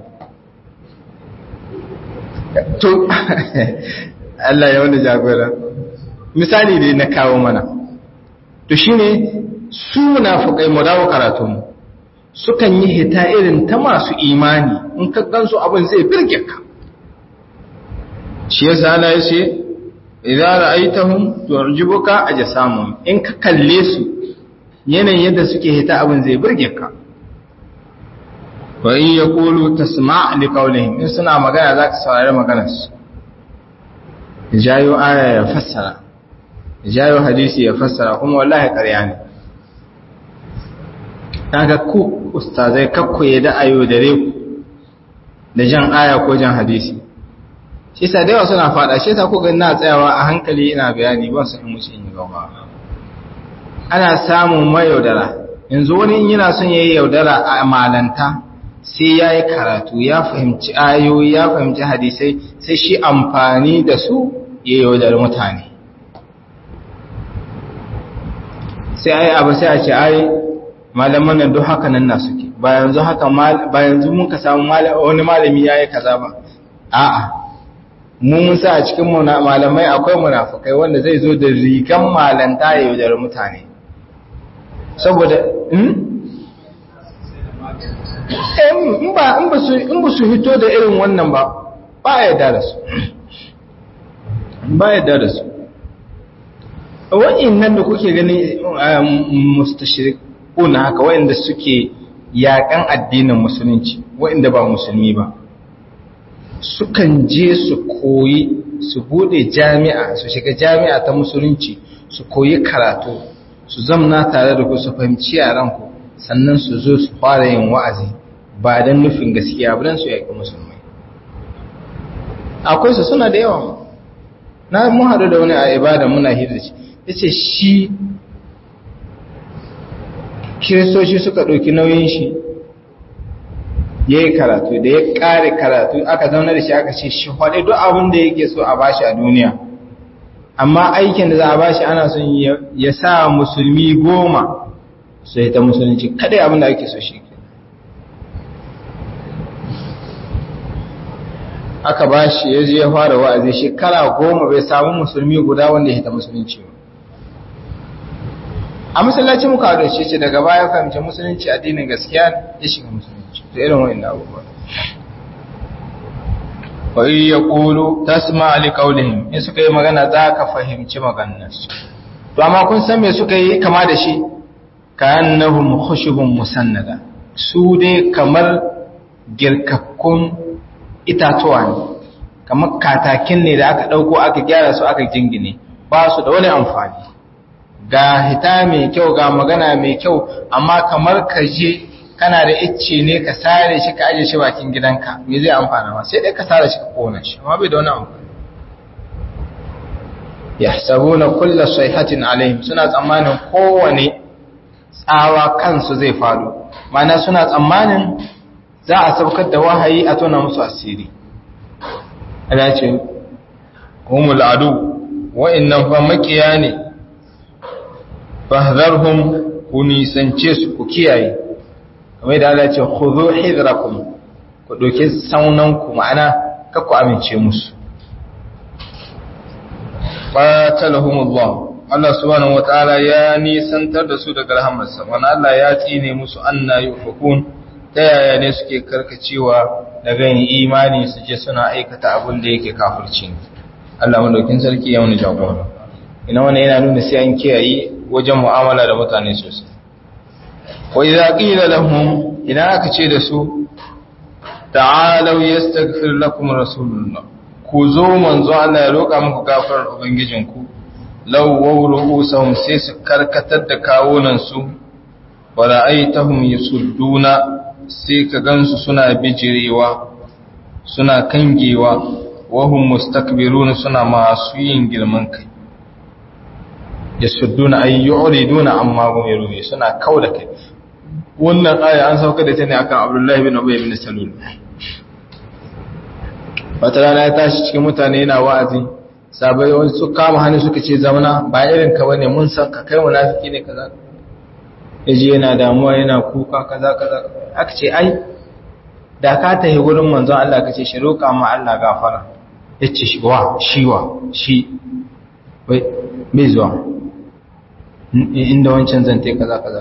to Allah ya wanda jagora misali dai na kawo mana to shine su munafiqai mu dawo karatu mu sukan yi hita irin ta masu imani in ka gansu abin zai birge ka shi yasa Allah ya ce idza ra'aytahum tu'jibuka ajsamuhum in ka kalle su yanayin yadda suke hita abin zai burge ka wa in yaqulu tasma' li qawlihim in suna magana zaka saurari maganar su jayo aya ya fassara jayo hadisi ya fassara kuma wallahi ƙarya ne kaga ku ustazai kakku ya da ayo dare ku da jan aya ko jan hadisi shi sa da yawa suna fada shi sa ku ga na tsayawa a hankali ina bayani ban san in musu in yi gaba ana samun mayaudara yanzu wani in yana son yayi yaudara a malanta sai ya yi karatu ya fahimci ayoyi ya fahimci hadisai sai shi amfani da su ya yaudar mutane sai ai abu sai a ce ai malaman nan duk haka nan na suke ba yanzu haka ba yanzu mun ka samu wani malami yayi kaza ba a'a mu mun sa a cikin malamai akwai munafukai wanda zai zo da rigan malanta ya yaudar mutane saboda in ba su hito da irin wannan ba ba ya da su ba ya da su wa'in nan da kuke gani mustashirikun haka wa'inda suke yaƙan addinin musulunci wa'inda ba musulmi ba sukan je su koyi su bude jami'a su shiga jami'a ta musulunci su koyi karatu su zamna tare da ku su fahimci yaranku sannan su zo su fara yin wa'azi ba don nufin gaskiya ba don su yaƙi musulmai akwai su suna da yawa na mun haɗu da wani a ibada muna hira shi ya ce shi kiristoci suka ɗauki nauyin shi ya yi karatu da ya ƙare karatu aka zauna da shi aka ce shi faɗi duk abin da yake so a bashi a duniya amma aikin da za a bashi ana son ya sa musulmi goma su ta musulunci kadai abin da ake so shi aka bashi ya je ya fara wa'azi shekara goma bai samu musulmi guda wanda ya ta musulunci ba a musulunci muka da shi ce daga baya fahimci musulunci addinin gaskiya ya shiga musulunci da irin wa'in abubuwa wa yi ya ƙulu ta suma alikaulihim in suka yi magana za ka fahimci maganarsu to amma kun san me suka yi kama da shi ka annahum khushubun musannada su dai kamar girkakkun itatuwa ne kamar katakin ne da aka ɗauko aka gyara su aka jingine ba su da wani amfani ga hita mai kyau ga magana mai kyau amma kamar ka je kana da icce ne ka sare shi ka aje shi bakin gidanka me zai amfana ma sai dai ka sare shi ka kona shi amma bai da wani amfani yahsabuna kulla sayhatin alaihim suna tsammanin kowane tsawa kansu zai faru mana suna tsammanin za a saukar da wahayi a tona musu asiri ana ce humul adu wa'annan fa makiya ne fahdharhum ku nisance su ku kiyaye kamar da Allah ce khudhu hidrakum ku doke saunan ku ma'ana ka ku amince musu qatalahumullah Allah subhanahu wataala ya nisantar da su daga rahamarsa wannan Allah ya tsine musu anna yufakun ta yaya ne suke karkacewa daga yin imani su je suna aikata abin da yake kafirci Allah madaukin sarki ya wani jagora ina wannan yana nuna sai an kiyaye wajen mu'amala da mutane sosai wa idza qila lahum idan aka ce da su ta'alu yastaghfir lakum rasulullah ku zo manzo Allah ya roƙa muku gafarar ubangijinku law wawruhum sai su karkatar da kawunan su wa ra'aytahum yasudduna sai ka gansu suna bijirewa suna kangewa wa hum mustakbiruna suna masu yin girman kai yasudduna ay yu'riduna amma hum yaruni suna kauda kai wannan aya an sauka da ta ne akan Abdullahi bin Ubay bin Salul wata rana ya tashi cikin mutane yana wa'azi sabai wani su kama hannu suka ce zamana ba irin ka bane mun san ka kai munafiki ne kaza yaji yana damuwa yana kuka kaza kaza aka ce ai da ka tafi gurin manzon Allah ka ce shi roƙa ma Allah gafara yace shi wa shi wa shi wai bai zuwa inda wancan zante kaza kaza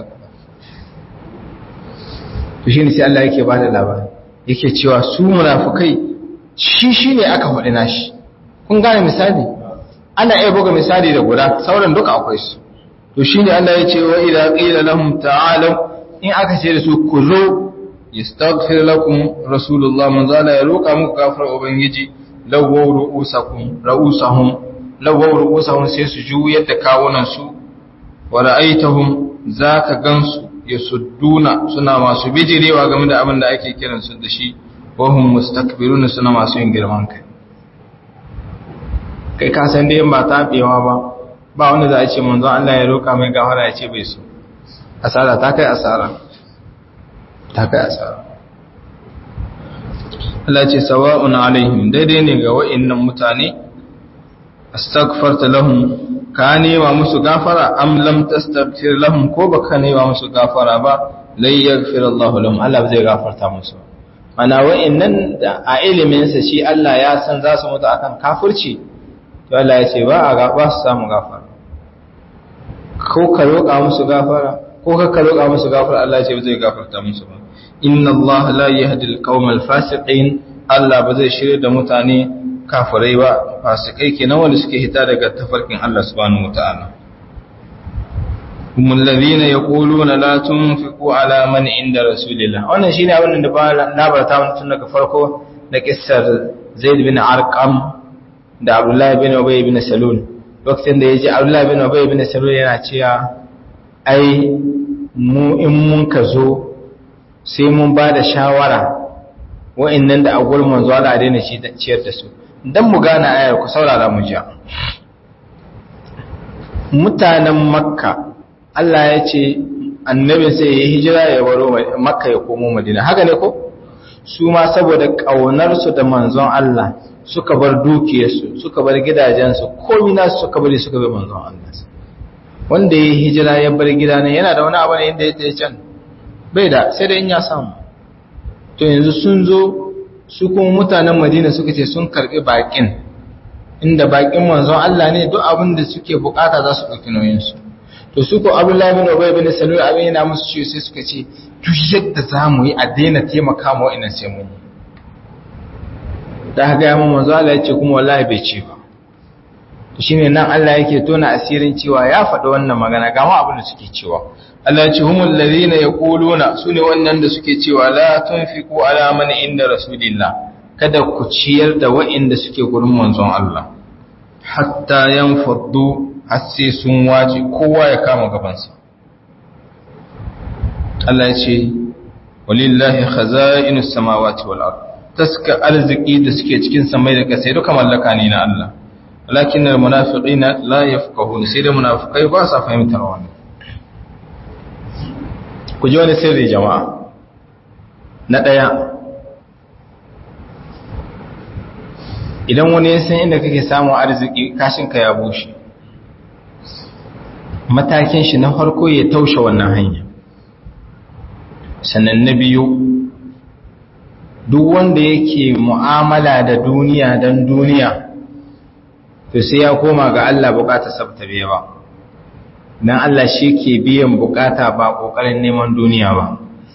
to shine sai Allah yake bada labari yake cewa su munafikai shi shine aka faɗi nashi kun gane misali ana iya buga misali da guda sauran duka akwai su to shine Allah ya ce wa idza qila lahum ta'alu in aka ce da su ku zo yastaghfir lakum rasulullah man zala ya roka muku gafar ubangiji lawaw ru'usakum ra'usahum lawaw ru'usahum sai su juyar da kawunan su wa ra'aitahum zaka gansu yasudduna suna masu bijirewa game da abin da ake kiran su da shi wa hum mustakbiruna suna masu yin girman kai kai ka san dai ba tabewa ba ba wanda za a ce manzon Allah ya roka mai gafara ya ce bai so asara ta kai asara ta kai asara Allah ce sawa'un alaihim daidai ne ga wa'annan mutane astaghfarta lahum ka nema musu gafara am lam tastaghfir lahum ko baka nema musu gafara ba lai yaghfir Allah lahum Allah zai gafarta musu mana wa'annan da a ilimin sa shi Allah ya san za su mutu akan kafirci to Allah ya ce ba a gaba su samu gafara ko ka roƙa musu gafara ko ka ka roƙa musu gafara Allah ya ce zai gafarta musu ba inna Allah la yahdi al-qawmal fasiqin Allah ba zai shirye da mutane kafirai ba fasikai kenan wanda suke hita daga tafarkin Allah subhanahu wataala humul ladina yaquluna la tunfiqu ala man inda rasulillah wannan shine abin da ba labarta mun tun daga farko da kissar Zaid bin Arqam da Abdullah bin Ubay bin Salul lokacin da yaji Abdullah bin Ubay bin Salul yana cewa ai mu in mun ka zo sai mun ba da shawara wa'annan da a gurin manzo Allah daina ciyar da su dan mu gane ayar ku saurara mu jiya mutanen makka Allah ya ce annabin sai ya hijira ya baro makka ya komo madina haka ne ko su ma saboda ƙaunarsu da manzon Allah suka bar dukiyarsu suka bar gidajensu komi nasu suka bari suka bi manzon Allah wanda ya hijira ya bar gida ne yana da wani abu ne inda ya tsaye can bai da sai da in ya samu to yanzu sun zo su kuma mutanen madina suka ce sun karbi bakin inda bakin manzon Allah ne duk abin da suke bukata za su ɗauki nauyinsu to su ko abdullahi bin ubay bin salul abin yana musu ciwo sai suka ce duk yadda za mu yi a daina taimaka ma wa'annan sai mun yi da haka ya mun manzo Allah ya ce kuma wallahi bai ce ba to shine nan Allah yake tona asirin cewa ya faɗi wannan magana ga ma abin da suke cewa Allah ya ce humul ladina yaquluna sune wannan da suke cewa la tunfiqu ala man inda rasulillah kada ku ciyar da wa'inda suke gurin manzon Allah hatta yanfaddu har sai sun wace kowa ya kama gabansa Allah ya ce walillahi khaza'inus samawati wal ard taska arziki da suke cikin samai da kasai duka mallaka ne na Allah walakin al munafiqina la yafqahun sai da munafikai ba sa fahimtar wannan ku ji wani sirri jama'a na daya idan wani ya san inda kake samun arziki kashinka ya bushe matakin shi na farko ya taushe wannan hanya sannan na biyu duk wanda yake mu'amala da duniya don duniya to sai ya koma ga Allah bukata sabta biya ba dan Allah shi ke biyan bukata ba kokarin neman duniya ba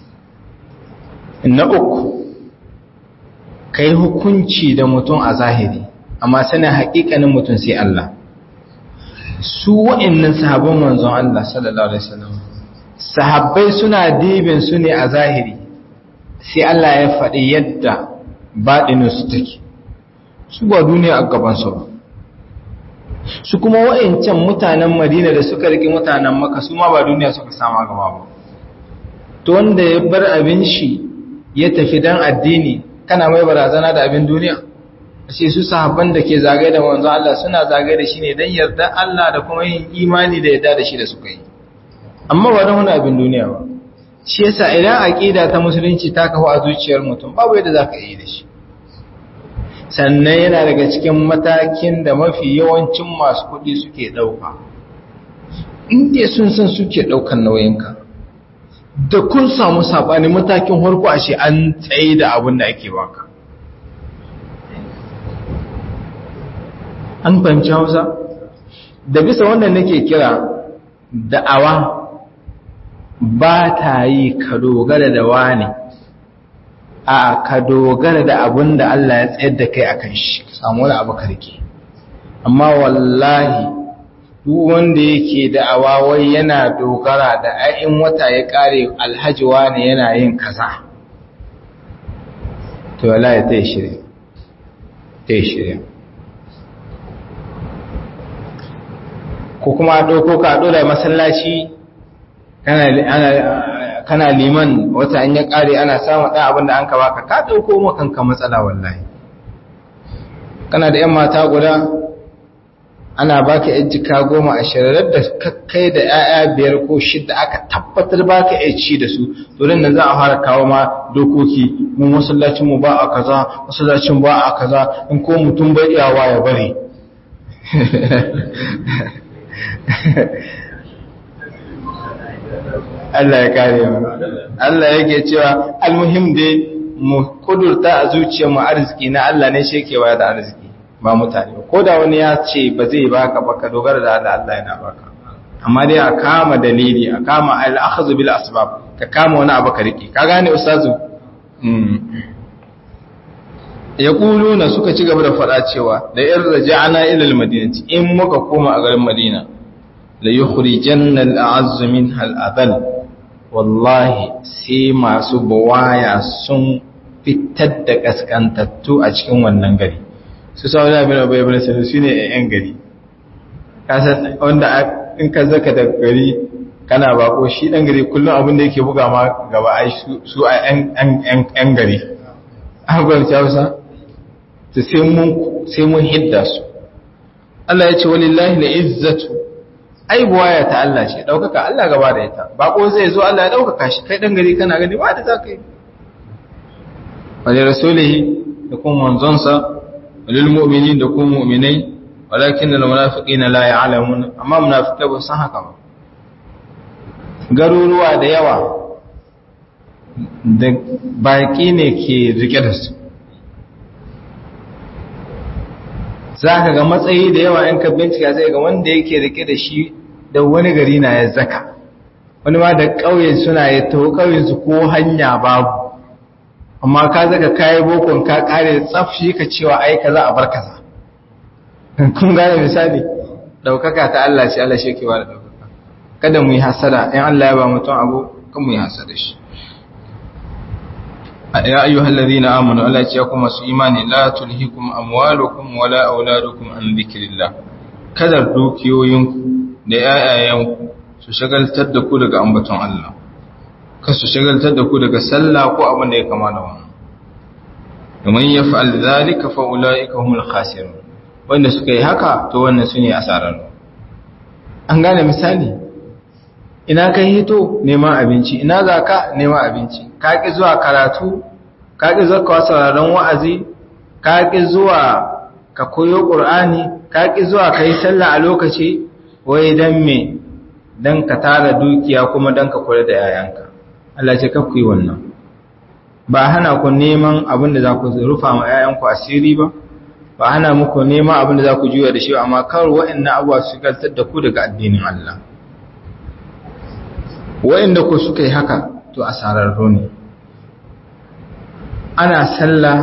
na uku kai hukunci da mutum a zahiri amma sanin haƙiƙanin mutum sai Allah su wa'annan sahabban manzon Allah sallallahu alaihi wasallam sahabbai suna dibin su ne a zahiri sai Allah ya faɗi yadda baɗinin su take su ba duniya a gaban su ba su kuma wa'ancan mutanen Madina da suka riki mutanen Makka su ma ba duniya suka sama gaba ba to wanda ya bar abin shi ya tafi dan addini kana mai barazana da abin duniya sai su sahabban da ke zagaye da manzo Allah suna zagaye da shi ne dan yarda Allah da kuma yin imani da yarda da shi da suka yi amma ba don wani abin duniya ba shi yasa idan aqida ta musulunci ta kawo a zuciyar mutum babu yadda zaka yi da shi sannan yana daga cikin matakin da mafi yawancin masu kuɗi suke ɗauka in dai sun san suke ɗaukan nauyinka da kun samu saɓani matakin harko a shi an tsaye da abin da ake baka an fahimci hausa da bisa wannan nake kira da'awa ba ta yi ka dogara da wani a ka dogara da abin da Allah ya tsayar da kai akan shi ka samu wani abu karke amma wallahi duk wanda yake da'awa wai yana dogara da ayin wata ya kare alhaji wani yana yin kaza to wallahi ta yi shirya ta yi shirya ko kuma ɗauko ka ɗora masallaci kana liman wata an ya ƙare ana samun ɗan abin da an ka baka ka ɗauko makanka matsala wallahi kana da ‘yan mata guda ana baka ‘yan jika goma a shirarar da kai da ‘ya'ya biyar ko shidda aka tabbatar baka ‘ya ci da su turin nan za a fara kawo ma dokoki mun masallacin mu ba a kaza masallacin ba a kaza in ko mutum bai iyawa ya bari Allah ya kare mu Allah yake cewa almuhim dai mu kudurta a zuciyar mu arziki na Allah ne shi yake bayar da arziki ba mutane ko da wani ya ce ba zai baka ba ka dogara da Allah Allah yana baka amma dai a kama dalili a kama al-akhdhu bil asbab ka kama wani abu ka rike ka gane ustazu yaquluna suka ci gaba da fada cewa da in raja'na ila al-madinati in muka koma a garin Madina la yukhrijanna al-a'azz minha al-adall wallahi sai masu buwaya sun fitar da kaskantattu a cikin wannan gari su sau da bin abu ibn sanu su ne yan gari kasan wanda in ka zaka da gari kana bako shi dan gari kullum abin da yake buga ma gaba ai su a yan gari an gwamnati hausa ta sai mun hidda su Allah ya ce walillahi la izzatu ai buwaya ta Allah ce daukaka Allah gaba da ita bako zai zo Allah ya daukaka shi kai dan gari kana gani ba da zaka yi wani rasulihi da kuma manzonsa walil mu'minin da kuma mu'minai walakin da munafiqina la ya'lamun amma munafiqai ba san haka ba garuruwa da yawa da baki ne ke rike da su za ka ga matsayi da yawa in ka bincika sai ga wanda yake rike da shi da wani gari na ya zaka wani ma da ƙauye suna ya taho ƙauyensu ko hanya babu amma ka zaka kayi bokon ka kare tsafshi ka cewa ai kaza a bar kaza kun gane misali daukaka ta Allah ce Allah shi ke ba da daukaka kada mu yi hasada in Allah ya ba mutum abu kan mu yi hasada shi ya ayyuhal ladina amanu Allah ya ce kuma su imani la tulhikum amwalukum wala auladukum an dhikrillah kada dukiyoyinku da yayayanku su shagaltar da ku daga ambaton Allah kar su shagaltar da ku daga sallah ko abin da ya kama da wannan domin ya fa'al zalika fa ulaika humul khasirun wanda suka yi haka to wannan sune asarar an gane misali ina kai hito neman abinci ina zaka neman abinci ka ki zuwa karatu ka ki zuwa sauraron wa'azi ka ki zuwa ka koyo qur'ani ka ki zuwa kai sallah a lokaci wai dan me dan ka tara dukiya kuma dan ka kula da yayanka Allah ce kakku yi wannan ba hana ku neman abin da za ku rufa ma yayanku asiri ba ba hana muku neman abin da za ku juya da shi amma kar wa'annan abuwa su galtar da ku daga addinin Allah wa'anda ku suka yi haka to asararru ne ana sallah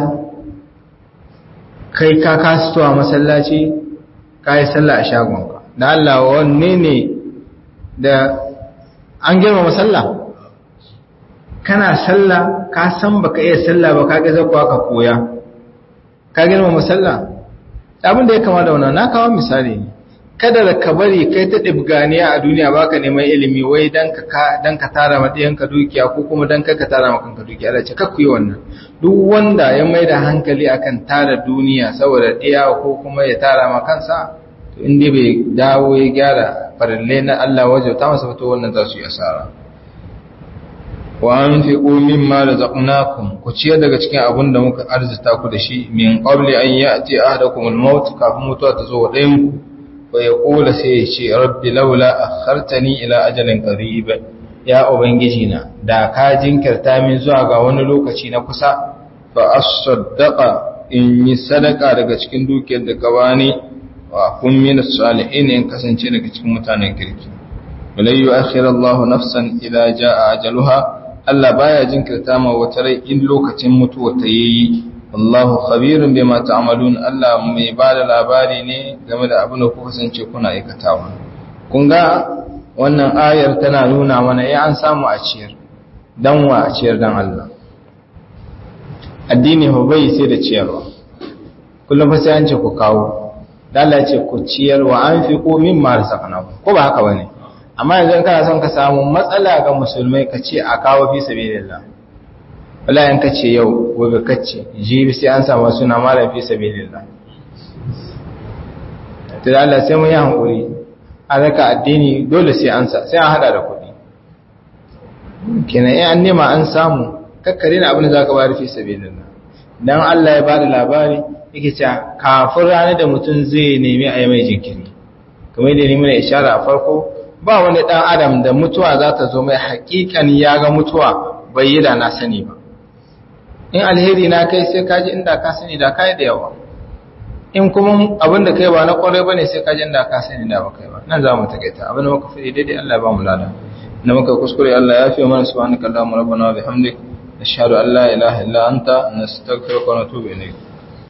kai ka kasuwa masallaci ka yi sallah a shagonka da Allah wanne ne da an girma sallah kana sallah ka san baka iya sallah ba ka ga zakwa ka koya ka girma sallah abin da ya kama da wannan na kawo misali ne kada da ka bari kai ta dibganiya a duniya baka neman ilimi wai dan ka dan ka tara ma ka dukiya ko kuma dan ka tara ma kanka dukiya Allah ce kakku yi wannan duk wanda ya maida hankali akan tara duniya saboda ɗiya ko kuma ya tara ma kansa to inda bai dawo ya gyara farille na Allah wajen ta masa fito wannan za su yi asara wa an fi ƙomin ma da zaɓunakun ku ciyar daga cikin abin da muka arzita ku da shi min ƙwabli an yi a ce a da kuma mawutu kafin mutuwa ta zo wa ɗayanku wa ya ƙola sai ya ce rabbi laula a hartani ila ajalin ƙariba ya ubangiji na da ka jinkirta min zuwa ga wani lokaci na kusa fa as-saddaqa in yi sadaka daga cikin dukiyar da ka bani wa kun min salihin in kasance daga cikin mutanen kirki walai yu'akhir Allahu nafsan idza jaa ajaluha Allah baya jinkirta ma wata rai in lokacin mutuwa ta yi Allahu khabirun bima ta'malun Allah mai bada labari ne game da abin da ku kasance kuna aikatawa kun ga wannan ayar tana nuna mana ya an samu a ciyar dan wa a ciyar dan Allah addini ho bai sai da ciyarwa kullum fa sai an ce ku kawo Allah ce ku ciyar wa anfiqu mimma razaqnakum ko ba haka bane amma yanzu in kana son ka samu matsala ga musulmai ka ce a kawo fi sabilillah wala in kace yau gobe kace jibi sai an samu suna malam fi sabilillah to Allah sai mun yi hankuri a raka addini dole sai an sa sai an hada da kuɗi kenan in an nema an samu kakkare na abin da zaka bayar fi sabilillah dan Allah ya bada labari yake cewa kafin ranar da mutum zai nemi a yi mai jinkiri kamar da nemi na ishara a farko ba wani ɗan adam da mutuwa za ta zo mai haƙiƙan ya ga mutuwa bai yi da na sani ba in alheri na kai sai kaji inda ka sani da kai da yawa in kuma abin da kai ba na ƙwarai ba ne sai kaji inda ka sani da ba kai ba nan za mu taƙaita abin da muka fi daidai Allah ya ba mu lada na muka kuskure Allah ya fi mana subhanaka Allahumma rabbana wa bihamdik nashhadu an la ilaha illa anta nastaghfiruka wa natubu ilayk